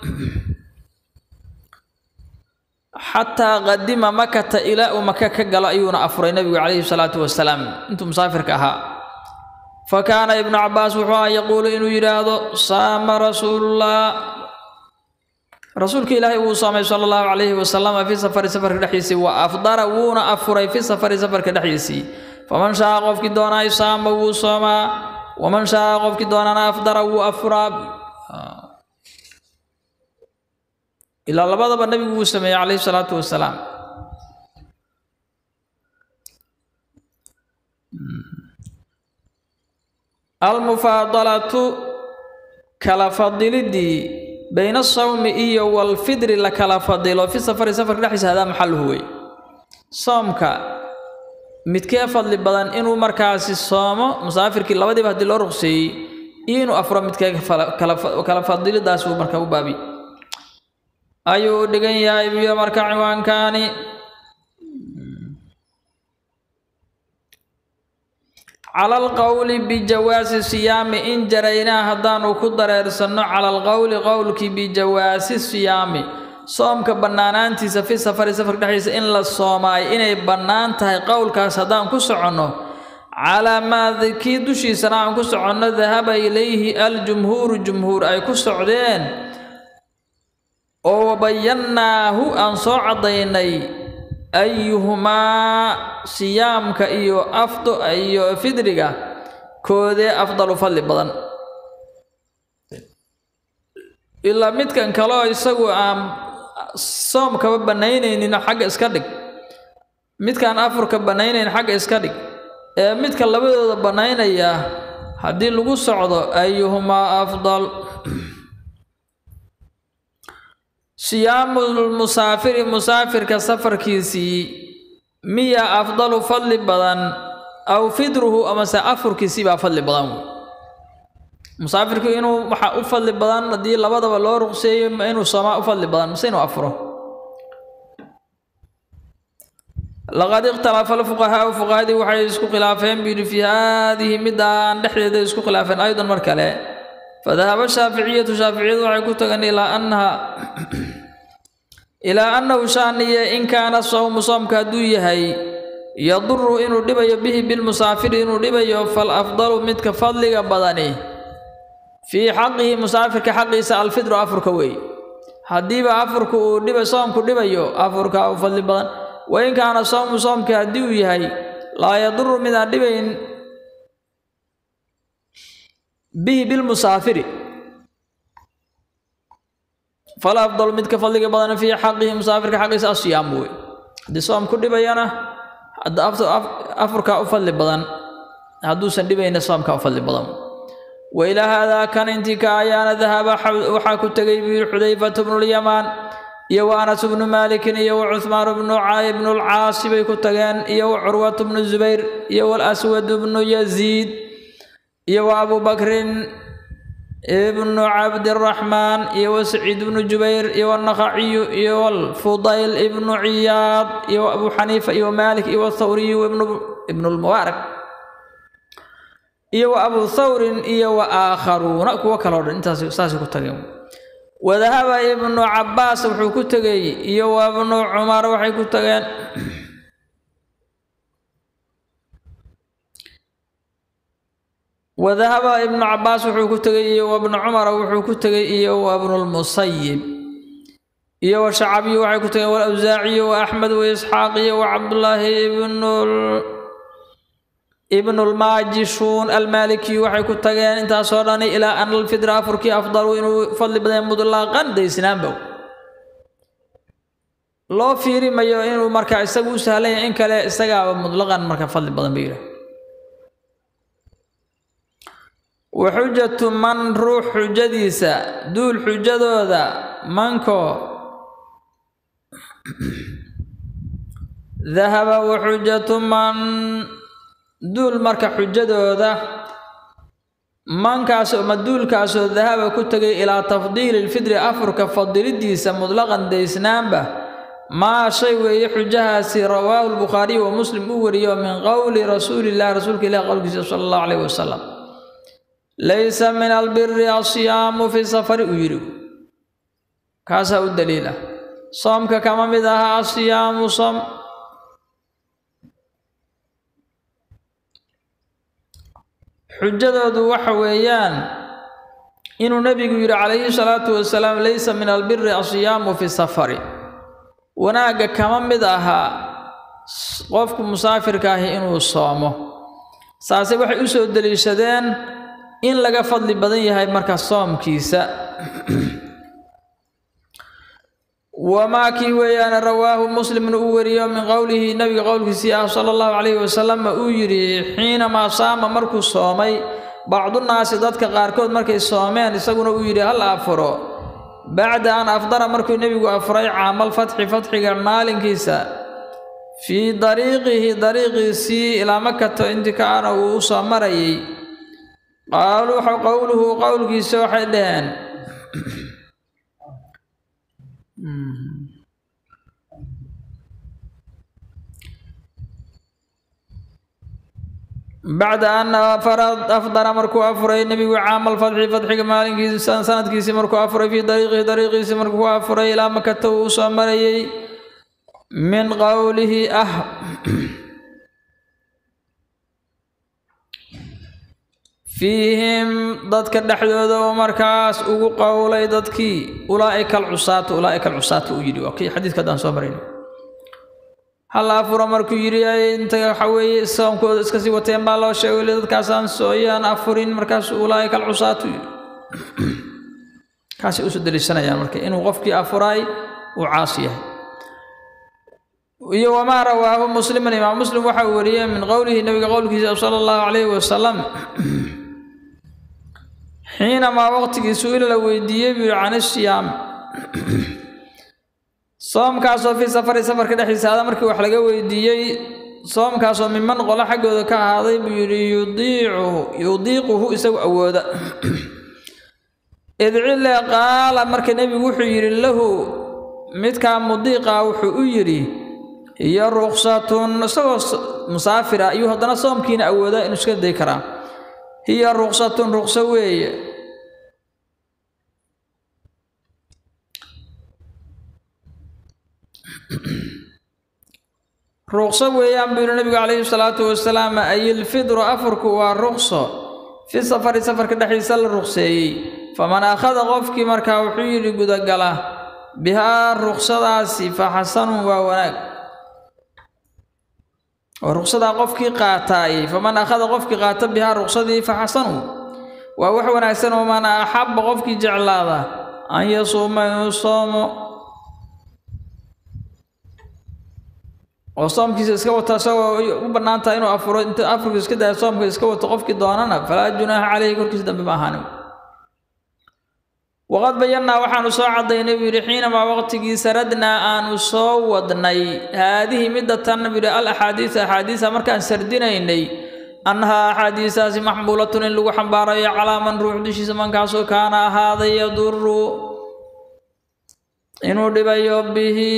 xataa qadima makata ilaa uu maka ka galo ayuuna afuray nebigu calayhi salaatu wasalaam intuu musaafirka ahaa fa kaana ibnu cabbaas wuxuu aha yaquulu inuu yidhaahdo saama rasuulullah rasuulka ilaahay wuu soomay sala allahu calayhi wasalama fii safari safarka dhexdiisii wa afdara wuuna afuray fi safari safarka dhexdiisii faman shaa qofkii doonaayo saama wuu soomaa waman shaa qofkii doonana afdara wuu afuraa ilaa labadaba nebigu wuu sameeyey calayhi salaatu wasalaam almufaadalatu kala fadilidii bayna asawmi iyo walfidri la kala fadilo fi safari safarka dhexdiisa hadaa maxaluhu wey soomka midkee fadli badan inuu markaasi soomo musaafirkii labadiiba haddii loo ruqseeyey iyo inuu afuro midkee kala fadilidaas uu marka u baabi ayuu u dhigan yahay biyo marka ciwaankaani cala alqowli bijawaasi siyaami in jaraynaa haddaanu ku dareersanno cala alqowli qowlkii bijawaasi siyaami soomka bannaanaantiisa fi safari safarka dhexdiisa in la soomaayo inay bannaan tahay qowlkaas haddaan ku soconno calaa maa kii dushiisana aan ku soconno dahaba ilayhi aljumhuuru jumhuur ay ku socdeen oo wabayannaahu aan soo caddaynay ayuhumaa siyaamka iyo afdo iyo fidriga koodee afdalu fadli badan ilaa midkan kaleo isagu aan soomkaba bannaynaynin xagga iska dhig midkaan afurka bannaynayn xagga iska dhig ee midka labadooda bannaynaya haddii lagu socdo ayuhumaa afdal siyaamulmusaafiri musaafirka safarkiisii miya afdalu fadli badan aw fidruhu amase afurkiisii baa fadli badan wey musaafirku inuu waxaa u fadli badan haddii labadaba loo ruqseeyo inuu soomaa u fadli badan mise inuu afuro laqad ikhtalafa alfuqahaau fuqahadii waxay isku khilaafeen buu yidhi fii haadihi midaan dhexdeeda isku khilaafeen aydan mar kale fadahaba shaaficiyatu shaaficiyadu waxay ku tageen ilaa annaha ilaa annahu shaaniye in kaana sawmu soomka hadduu yahay yaduru inuu dhibayo bihi bilmusaafiri inuu dhibayo fal afdalu midka fadliga badani fii xaqihi musaafirka xaqiisa alfidru afurka weeye haddiiba afurka uu dhiba soomku dhibayo afurka u fadli badan wain kaana sawmu soomka haddii uu yahay laa yaduru midaan dhibayn bihi bilmusaafiri fal afdalu midka fadliga badan fii xaqihi musaafirka xaqiisa asiyaamu wey haddii soom ku dhibayana afurkaa u fadli badan hadduusan dhibayna soomkaa u fadli badan wa ilaa haadaa kan intii ka ayaana dahaba waxaa ku tegay buu yidhi xudayfatu bnulyamaan iyo wa anas bnu maalikin iyo wa cuhmaan bnu bnu lcaasi bay ku tageen iyo wa curwatu bnu zubayr iyo walaswad bnu yaziid iyo wa abu bakrin ibnu cabdiraxmaan iyo wa saciid bnu jubayr iyo wanakhaciyu iyo walfudayl ibnu ciyaad iyo wa abu xaniifa iyo maalik iyo wathawriyu ibnu lmubaarak iyo wa abu thawrin iyo wa aakharuuna kuwo kaloo dhan intaas saasay ku tageen wadahaba ibnu cabbaas wuxuu ku tegey iyo wa ibnu cumar waxay ku tageen wadahaba ibnu cabbaas wuxuu ku tegey iyo wa ibnu cumara wuxuu ku tegey iyo wa ibnulmusayib iyo wa shacabiyu waxay ku tageen walawsaaciyo wa axmed wa isxaaq iyo wa cabdullaahi ibnul ibnulmaajishuun almaalikiyu waxay ku tageen intaasoo dhani ilaa ana alfidra afurkii afdalu inuu fadli badan mudlaaqan daysnaanbow loo fiiri mayo inuu marka isagu u sahlan yahay in kale isagaaba mudlaqan marka fadli badan ba yidhaah wa xujatu man ruux xujadiisa duul xujadooda manko dahaba wa xujatu man duul marka xujadooda mankaasoo ma duulkaasoo dahaba ku tegay ilaa tafdiili lfidri afurka fadilidiisa mudlaqan daysnaanba maa shay weeye xujahaasi rawaahu lbukhaariyu wa muslim u wariyo min qowli rasuulillahi rasuulka ilahi qowlkiisa sala allahu calayhi wasalam laysa min albiri asiyaamu fi safari uu yidhi kaasaa u daliila soomka kama mid aha asiyaamu som xujadoodu waxa weeyaan inuu nebigu yidhi calayhi salaatu wasalaam laysa min albiri asiyaamu fi safari wanaagga kama mid ahaa qofku musaafirka ahi inuu soomo saase waxay u soo deliishadeen in laga fadli badan yahay marka soomkiisa wamaa kii weeyaane rawaahu muslimin uu wariyo min qowlihi nabiga qowlkiisii ah sala allahu calayhi wasalam uu yidhi xiinamaa saama markuu soomay bacdunaasi dadka qaarkood markay soomeen isaguna uu yidhi hal afuro bacda an afdara markuu nebigu afuray caamal fatxi fatxiga maalinkiisa fii dariiqihi dariiqiisii ilaa makato intikaana uu u soo marayay qaaluu qowluhu qowlkiisa waxay dhaheen bacda an afdara markuu afuray nebigu caama alfadxi fadxiga maalinkiisi sanadkiisii markuu afuray fii dariiqihi dariiqiisi markuu ku afuray ilaa makata uu soo marayay min qowlihi ah fiihim dadka dhexdooda oo markaas ugu qowlay dadkii ulaa'ika alcusaatu ulaa'ika alcusaatu uu yidhi waa kii xadiidka haddaan soo marayno hal afuro markuu yidhi inta waxa weeye soomkooda iska sii wateen baa loo sheegay weli dadkaasaan sooyaan afurin markaas ulaa'ika alcusaatu yidhi kaasay usoo deliishanayaan marka inuu qofkii afuraay uu caasi yahay iyo wamaa rawaahu musliman imaam muslim waxa uu wariyey min qowlihi nabiga qowlkiisa sala allahu calayhi wasalam xiinamaa waqtigii su-ila la weydiiyey buu yihi can isiyaam soomkaasoo fii safari safarka dhexdiisa ada markii wax laga weydiiyey soomkaasoo miman qolo xaggooda ka ahaaday buu yidhi yudiicuhu yudiiquhu isagu awooda idcile qaala marka nebigu wuxuu yidhi lahu midkaa mudiiqa wuxuu u yidhi hiyo ruksatun isagoo musaafir ah ayuu haddana soomkiina awoodaa inuu iska day karaa hiya ruksatun rukso weeye ruqso weeyaan buu yihi nabigu calayhi salaatu wasalaam ayilfidru afurku waa ruqso fi safari safarka dhexdiisa la ruqseeyey faman akhada qofkii markaa wuxuu yidhi gudagala bihaa ruqsadaasi fa xasanun waa wanaag oo ruqsadaa qofkii qaataay faman akhada qofkii qaata bihaa ruqsadii fa xasanun waa wax wanaagsan oo man axabba qofkii jeclaada an yasuuma inuu soomo oo soomkiisa iska wata isagoo u bannaan tahay inuu afuro inta afurka iska daya soomka iska wato qofkii doonana falaa junaaxa caleyhi korkiisa dambe ma ahaanin waqad bayannaa waxaanu soo caddaynay buu yidhi xiinamaa waqtigii saradnaa aanu soo wadnay haadihi midda tan buu yidhi al axaadiisa axaadiisa markaan sardinaynay annahaa axaadiisaasi maxmuulatun in lagu xambaarayo calaa man ruux dushiisa mankaasoo kaana ahaaday yaduru inuu dhibayo bihi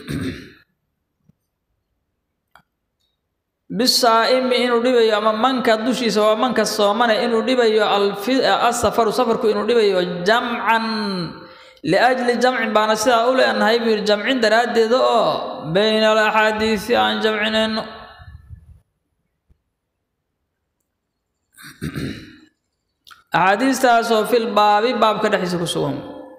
bisaa'imi inuu dhibayo ama manka dushiisa waa manka soomane inuu dhibayo asafaru safarku inuu dhibayo jamcan liajli jamcin baana sidaa u leenahay buu yidhi jamcin daraaddeeda oo bayna alaxaadiisi aan jamcinayno axaadiistaasoo fil baabi baabka dhexdiisa ku sugan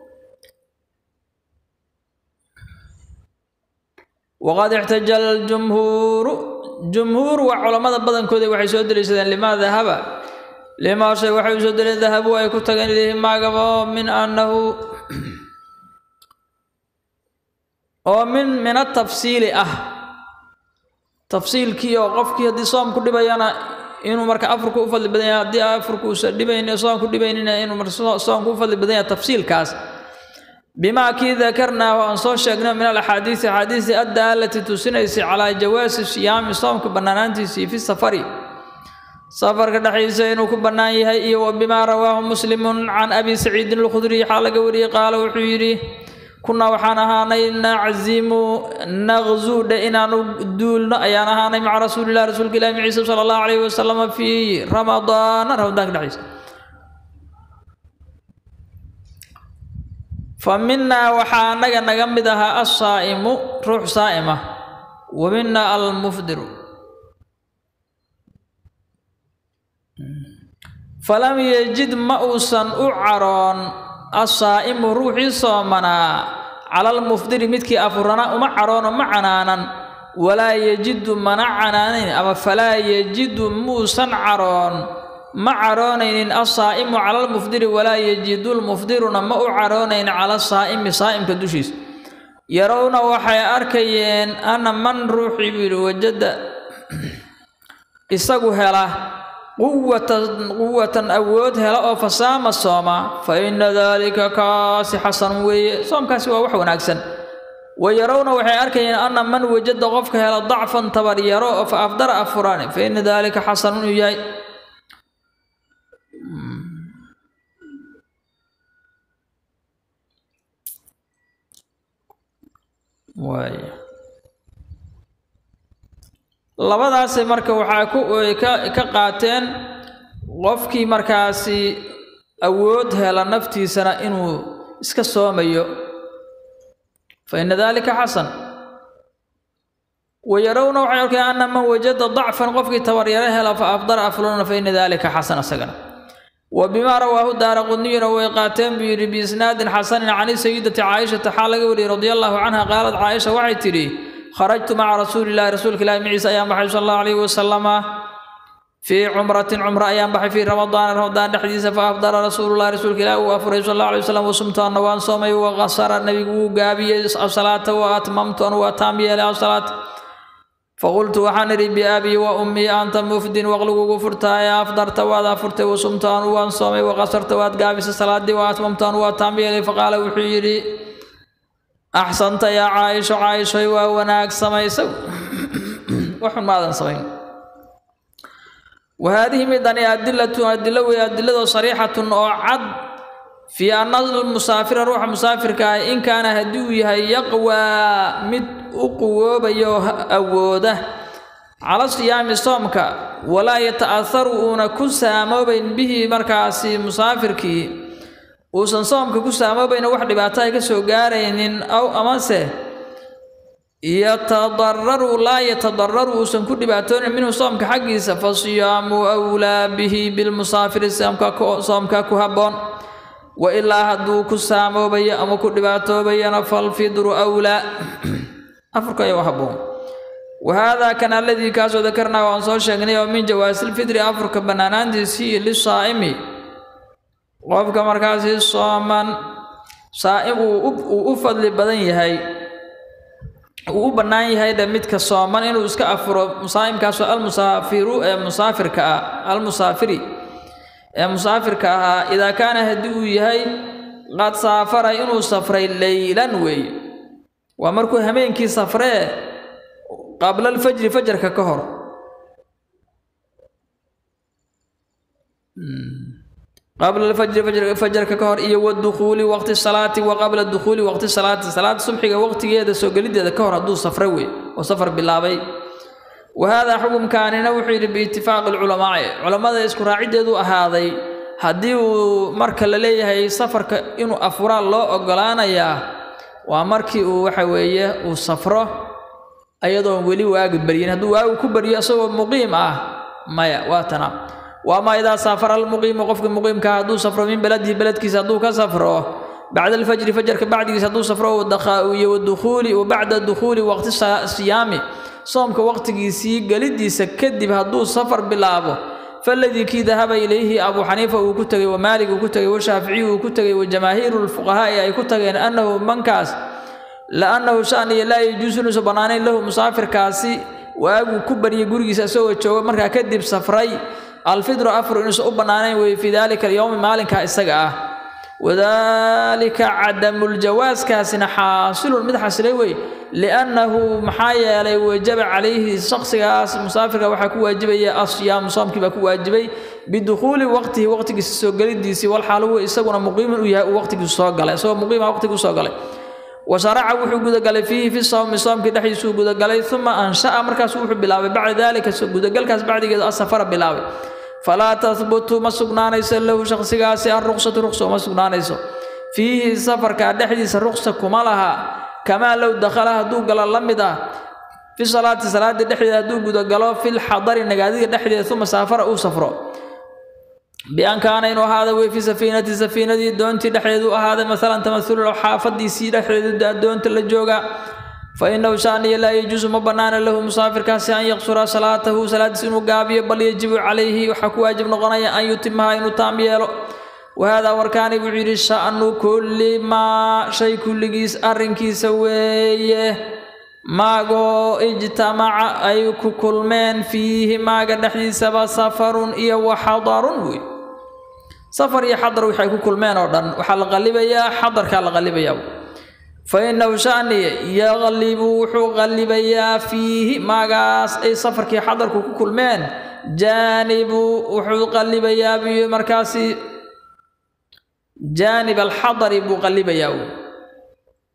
waqad ixtaja aljumhuuru jumhuur waa culammada badankooda waxay soo deliishadeen limaa dahaba limaa shay waxay u soo deleen dahabu ay ku tageen ilayhi maagaba oo min annahu oo min min atafsiili ah tafsiilkii oo qofkii haddii soomku dhibayana inuu marka afurku u fadli badan yahay haddii afurku uusan dhibaynin soomku dhibaynina inuu marka soomku u fadli badan yahay tafsiilkaas bimaa kii dakarnaahu aan soo sheegno min alaxaadiisi axaadiisi addaalati tusinaysay calaa jawaasi siyaami soomka bannaanaantiisii fi safari safarka dhexdiisa inuu ku bannaan yahay iyo wa bimaa rawaahu muslimun can abi saciidin alkhudriy waxaa laga wariyey qaala wuxuu yidhi kunaa waxaan ahaanay naczimu naqzuudha inaanu duulno ayaan ahaanay maca rasuulilah rasuulka ilahi maciisa sala allahu calayhi wasalama fii ramadaana ramadaanka dhexdiisa fa minaa waxaa annaga naga mid ahaa assaa'imu ruux saa'im ah wa mina almufdiru falam yejid ma uusan u caroon assaa'imu ruuxii soomanaa cala almufdiri midkii afurana uma caroono ma canaanan walaa yejidu mana canaanin ama falaa yejidu muusan caroon ma caroonaynin assaa'imu cala almufdiri walaa yejidu lmufdiruna ma u caroonayn cala saa'imi saa'imka dushiisa yarowna waxay arkayeen ana man ruuxii buu yidhi wajada isagu hela quwatan quwatan awood hela oo fasaama sooma fa inna daalika kaasi xasan weeye soomkaasi waa wax wanaagsan wa yarowna waxay arkayeen ana man wajada qofka hela dacfan tabaryaro oo fa afdara afuraan fa inna daalika xasan inuu yahay waay labadaasay marka waxaa ku ka ka qaateen qofkii markaasi awood hela naftiisana inuu iska soomayo fa ina dalika xasan wayarawna waxay arkeen ana man wajada dacfan qofkii tabaryaro hela fa afdara afluna fa ina dalika xasan isagana wa bimaa rawaahu daara qudniyuna way qaateen buu yidhi biisnaadin xasanin can sayidati caaishata xaa laga wariyey radia allahu canha qaalad caaisha waxay tidhi kharajtu maca rasuuli llahi rasuulka ilahi maciisa ayaan baxay sal allahu alayhi wasalama fii cumratin cumro ayaan baxay fii ramadaana ramadaan dhexdiisa fa afdara rasuulullahi rasuulka ilahi uu afuray sal allahu alayhi wasalam wasumtu anna waan soomay wa qasara nebigu wuu gaabiyey asalaata wa atmamtu an waa taam yeelay asalaata faqultu waxaan idhi biabii wa ummii anta mufdin waqligugu furtaaye afdarta waad afurtay wasumtu anu waan soomay waqasarta waad gaabisay salaadii wa atmamtu anu waa taam yeelay faqaala wuxuu yidhi axsanta yaa caaisho caaishoy waa wanaag samaysay waxun maadan samayn وهذه مدن أدلة أدلة وأدلة صريحة أو عد في أن المسافر روح مسافر كا إن كان هدويها يقوى مد أقوى بيوه أوده على صيام صومك ولا يتأثر أن كسامو بين به مركاسي مسافر كي وسن صومك كسامو بين واحد باتاي كسو غارين أو أمسه yatadararu laa yatadararu uusan ku dhibaatoonin minhu soomka xaggiisa fa siyaamu awlaa bihi bilmusaafiri soomka ku habboon wa ilaa hadduu ku saamoobayo ama ku dhibaatoobayana falfidru awlaa afurka ayaa u habboon wahaadaa kan alladii kaasoo dakarnaa waan soo sheegnay oo min jawaasilfidri afurka bannaanaantiisii lisaa'imi qofka markaasi sooman saa'im uu u fadli badan yahay uu u bannaan yahay dhe midka sooman inuu iska afuro musaa'imkaasoo almusaafiru ee musaafirka ah almusaafiri ee musaafirka ahaa idaa kaana haddii uu yahay qad saafara inuu safray leylan weeye waa markuu hameenkii safree qabla alfajri fajarka ka hor qabla alfajri fajarka ka hor iyo wadukhuuli waqti salaati wa qabla dukhuuli waqti salaati salaada subxiga waqtigeeda soo gelideeda ka hor hadduu safray wey oo safar bilaabay wa haadaa xukumkaanina wuxuu yidhi biitifaaqi alculamaa'i culammada isku raaciddeedu ahaaday haddii uu marka la leeyahay safarka inuu afuraan loo ogolaanayaa waa markii uu waxa weeye uu safro ayadoon weli waagi baryin hadduu waagu ku baryo isagoo muqiim ah maya waa tana waama idaa saafara almuqiimu qofka muqiimkaa hadduu safro min beladihi beledkiisa hadduu ka safro bacda alfajri fajarka bacdigiisa hadduu safro iyo wadukhuuli wa bacda dukhuuli waqti siyaami soomka waqtigiisii gelidiisa kadib hadduu safar bilaabo faladii kii dahaba ilayhi abuu xaniifa uu ku tegay wa maalik uu ku tegay wa shaaficiyi uu ku tegay wa jamaahiiru lfuqahaa'i ay ku tageen annahu mankaas laannahu shaniya laa yajuusu inuusan bannaanayn lahu musaafirkaasi waaguu ku baryay gurigiisa isagoo jooga markaa kadib safray alfidru afru inuusan u bannaanayn weye fii daalika alyowmi maalinkaa isaga ah wadaalika cadamuljawaaskaasina xaasilun mid xasilay wey liannahu maxaa yeelay wajaba calayhi shaksigaas musaafirka waxaa ku waajibaya asyaamu soomkii baa ku waajibay bidukhuuli waqtihi waqtigiisa soo gelidiisii walxaal huwa isaguna muqiimun uu yahay uu waqtigiisu soo galay isagoo muqiima waqtigu soo galay washaraca wuxuu gudagalay fiihi fi sawmi soomkii dhexdiisuu gudagalay uma ansha'a markaasu wuxuu bilaabay bacda daalika gudagalkaas bacdigeedu asafara bilaabay falaa tahbutu ma sugnaanayso lahu shaksigaasi alruqsatu ruqsa uma sugnaanayso fiihi safarka dhexdiisa ruqsa kuma laha kamaa low dakhala hadduu galo la mid ah fi salaati salaada dhexdeeda hadduu gudagalo filxadari nagaadiga dhexdeeda uma saafara uu safro bian kaana inuu ahaada wey fi safiinati safiinadii doontii dhexdeedu ahaaday masalan tamahulu xaafadiisii dhexdeedu doonta la jooga fa inahu shaaniya laa yajuusu ma bannaana lahu musaafirkaasi an yaqsura salaatahu salaadiis inuu gaabiyo bal yajibu calayhi waxaa ku waajib noqonaya an yutimaha inuu taam yeelo wahaadaa warkaani wuxuu yidhi sha'nu kulli maa shay kulligiis arrinkiisa weeye maagoo ijtamaca ay ku kulmeen fiihi maaga dhexdiisaba safarun iyo waxadarun wey safar iyo xadar waxay ku kulmeen oo dhan waxaa la qallibayaa xadarkaa la qallibayaa fa innahu shani yaqlibu wuxuu qallibayaa fiihi maagaas ay safarkii xadarku ku kulmeen jaanibu wuxuu qallibayaa biyo markaasi jaanib alxadari buu qallibayaa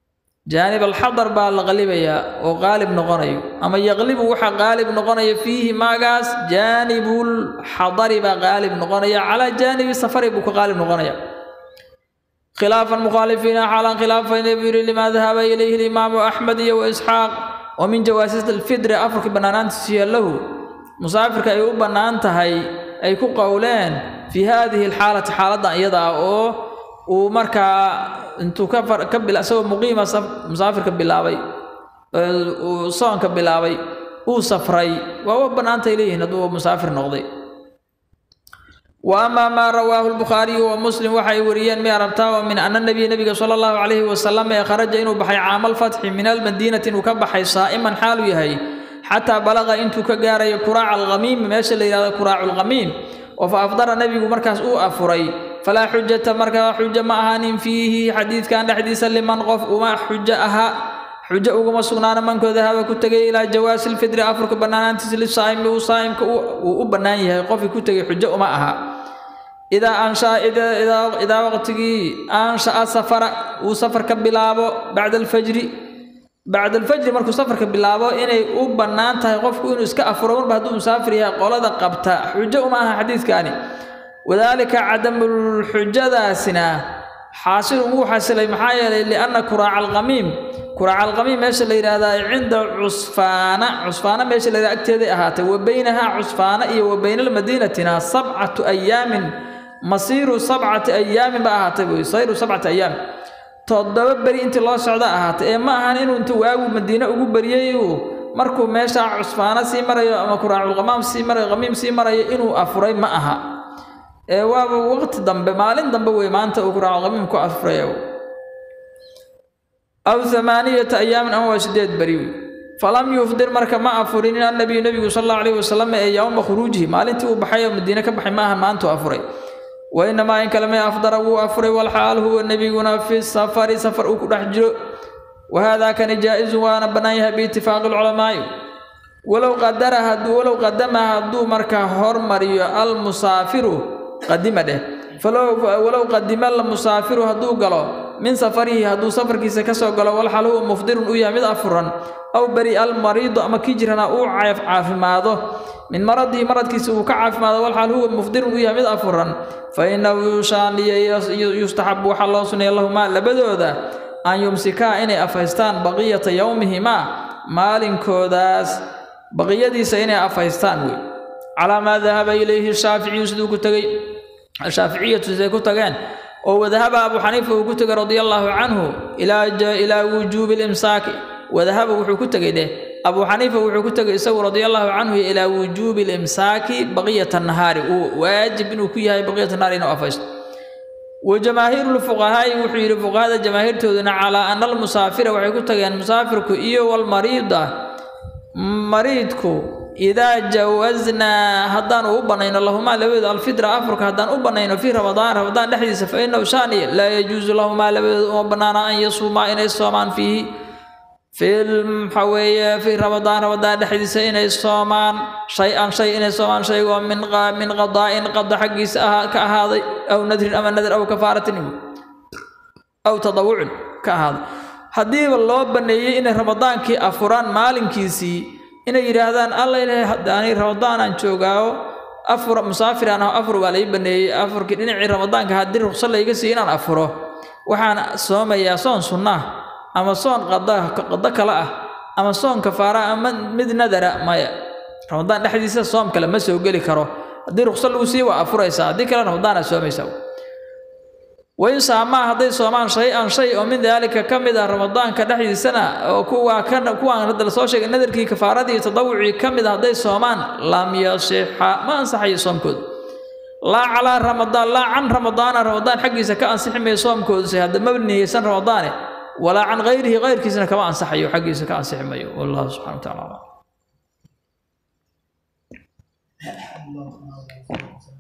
jaanib alxadar baa la qalibayaa oo qaalib noqonayo ama yaqlibu waxaa qaalib noqonaya fiihi maagaas jaanibulxadari baa qaalib noqonaya calaa jaanibi safari buu ka qaalib noqonaya khilaafan mukhaalifiina xaalan khilaafayna buu yidhi limaa dahaba ilayhi alimaamu axmed iyo wa isxaaq oo min jawaasista alfidri afarkii bannaanaantiisiya lahu musaafirka ay u bannaan tahay ay ku qowleen fii haadihi alxaalati xaaladdan iyada ah oo uu markaa intuu ka far ka bila isagoo muqiima musaafirka bilaabay uu soonka bilaabay uu safray waa u bannaantay leeyihiin hadduu musaafir noqday wa amaa maa rawaahu lbukhaariyu wa muslim waxay wariyeen miya rabtaa oo min ana nabiya nebiga sala allahu calayhi wasalam ee kharaja inuu baxay caamalfatxi min almadiinati inuu ka baxay saa'iman xaaluu yahay xataa balaqa intuu ka gaarayo kuraaca alkhamiimi meesha la yidhahdo kuraacu lkhamiim oo fa afdara nebigu markaas uu afuray falaa xujata markaa xujo ma ahaanin fiihi xadiidkan dhexdiisa liman qof uma xujo aha xujo uguma sugnaana mankooda haba ku tegay ilaa jawaasi lfidri afurka bannaanaantiisa lisaa'imi uu saa'imka uu u bannaan yahay qofkii ku tegay xujo uma aha idaa anshaa idaa waqtigii ansha'a safara uu safar ka bilaabo bacda alfajri bacda alfajri markuu safarka bilaabo inay u bannaan tahay qofku inuu iska afuro marba hadduu musaafir yahay qolada qabta xujo uma aha xadiidkaani wadaalika cadamulxujadaasina xaasilun wuu xasilay maxaa yeelay lianna kuraaca alkhamiim kuraaca alkhamiim meesha la yidhaahdaa cinda cusfaana cusfaana meesha la yidhahda agteeday ahaatay wa baynahaa cusfaana iyo wa bayna almadiinatina sabcatu ayaamin masiiru sabcati ayaamin ba ahaatay buy sayru sabcati ayaamin toddoba beri intii loo socda ahaatay ee ma ahan inuu intuu waagu madiine ugu beriyey uu markuu meesha cusfaano sii marayo ama kuraaculqamaam sii marayo khamiim sii marayo inuu afuray ma aha ee waaba waqti dambe maalin dambe wey maanta uu kuraaculqamiim ku afuray aw amaaniyata ayaamin ama waa sideed beri wey falam yufdir marka ma afurin annabiyu nebigu sal allahu alayhi wasalam ee yowma khuruujihi maalintii uu baxay oo madiine ka baxay ma ahan maantuu afuray wainamaa in kaleme afdara wuu afuray walxaal huwa nebiguna fi safari safar uu ku dhex jiro wahaadaa kani jaa-izun waana bannaan yahay biitifaaqi lculamaa'i walow qadara hadduu walow qadama hadduu markaa hormariyo almusaafiru qadima dheh walow qadima almusaafiru hadduu galo min safarihi hadduu safarkiisa ka soo galo walxal huwa mufdirun uu yahay mid afuran aw beri almariidu ama kii jirana uu caafimaado min maradihi maradkiisa uu ka caafimaado walxaal huwa mufdirun uu yahay mid afuran fa innahu yushaaniya yustaxabu waxaa loo suneeya lahumaa labadooda an yumsikaa inay afaystaan baqiyata yowmihimaa maalinkoodaas baqiyadiisa inay afaystaan wey calaa maa dahaba ilayhi shaaficiyu siduu ku tegey shaaficiyatu siday ku tageen oo wadahaba abu xaniifa uu ku tegay radia allaahu canhu ilaa wujuubi limsaaki wadahaba wuxuu ku tegey dheh abu xaniifa wuxuu ku tegay isagu radia allaahu canhu ilaa wujuubi limsaaki baqiyata nahaari uu waajib inuu ku yahay baqiyata nahaari inuu afaysto wa jamaahiiru lfuqahaa'i wuxuu yidhi fuqahada jamaahiirtooduna calaa ana almusaafira waxay ku tageen musaafirku iyo walmariida mariidku idaa jawaznaa haddaan u bannayno lahumaa labadooda alfitra afurka haddaan u bannayno fii ramadaan ramadaan dhexdiisa fa innahu shaani laa yajuusu lahumaa labadooda uma bannaana an yasuumaa inay soomaan fiihi fil maxaa weeye fii ramadaan ramadaan dhexdiisa inay soomaan shay-an shay inay soomaan shaygoo min min qadaa'in qada xaggiisa ahaa ka ahaaday aw nadrin ama nadar aw kafaaratin aw tadawucin ka ahaaday haddiiba loo banneeyey inay ramadaankii afuraan maalinkiisii inay yidhaahdaan alla ilaahay haddaani ramadaanaan joogaayo afur musaafiraan aho afur baa lai banneeyey afurkii dhinacii ramadaanka haddii ruqso layga siiyo inaan afuro waxaan soomayaa soon sunnah ama soon qada qado kale ah ama soon kafaara ama mid nadara maya ramadaan dhexdiisa soom kale ma soo geli karo haddii ruqso lagu siiyo waa afuraysaa haddii kale ramadaanaad soomaysaa wain saamaa hadday soomaan shay-an shay oo min daalika ka mid ah ramadaanka dhexdiisana oo kuwaa ka kuwaan hadda lasoo sheegay nadarkii kafaaradii tadawucii ka mid ah hadday soomaan lam yasixa ma ansaxayo soomkooda laa calaa ramadaan laa can ramadaana ramadaan xaggiisa ka ansixi mayo soomkooduse hadda ma niyeysan ramadaane walaa can hayrihi hayrkiisana kama ansaxayo xaggiisa ka ansixi mayo wallahu subxana wa tacala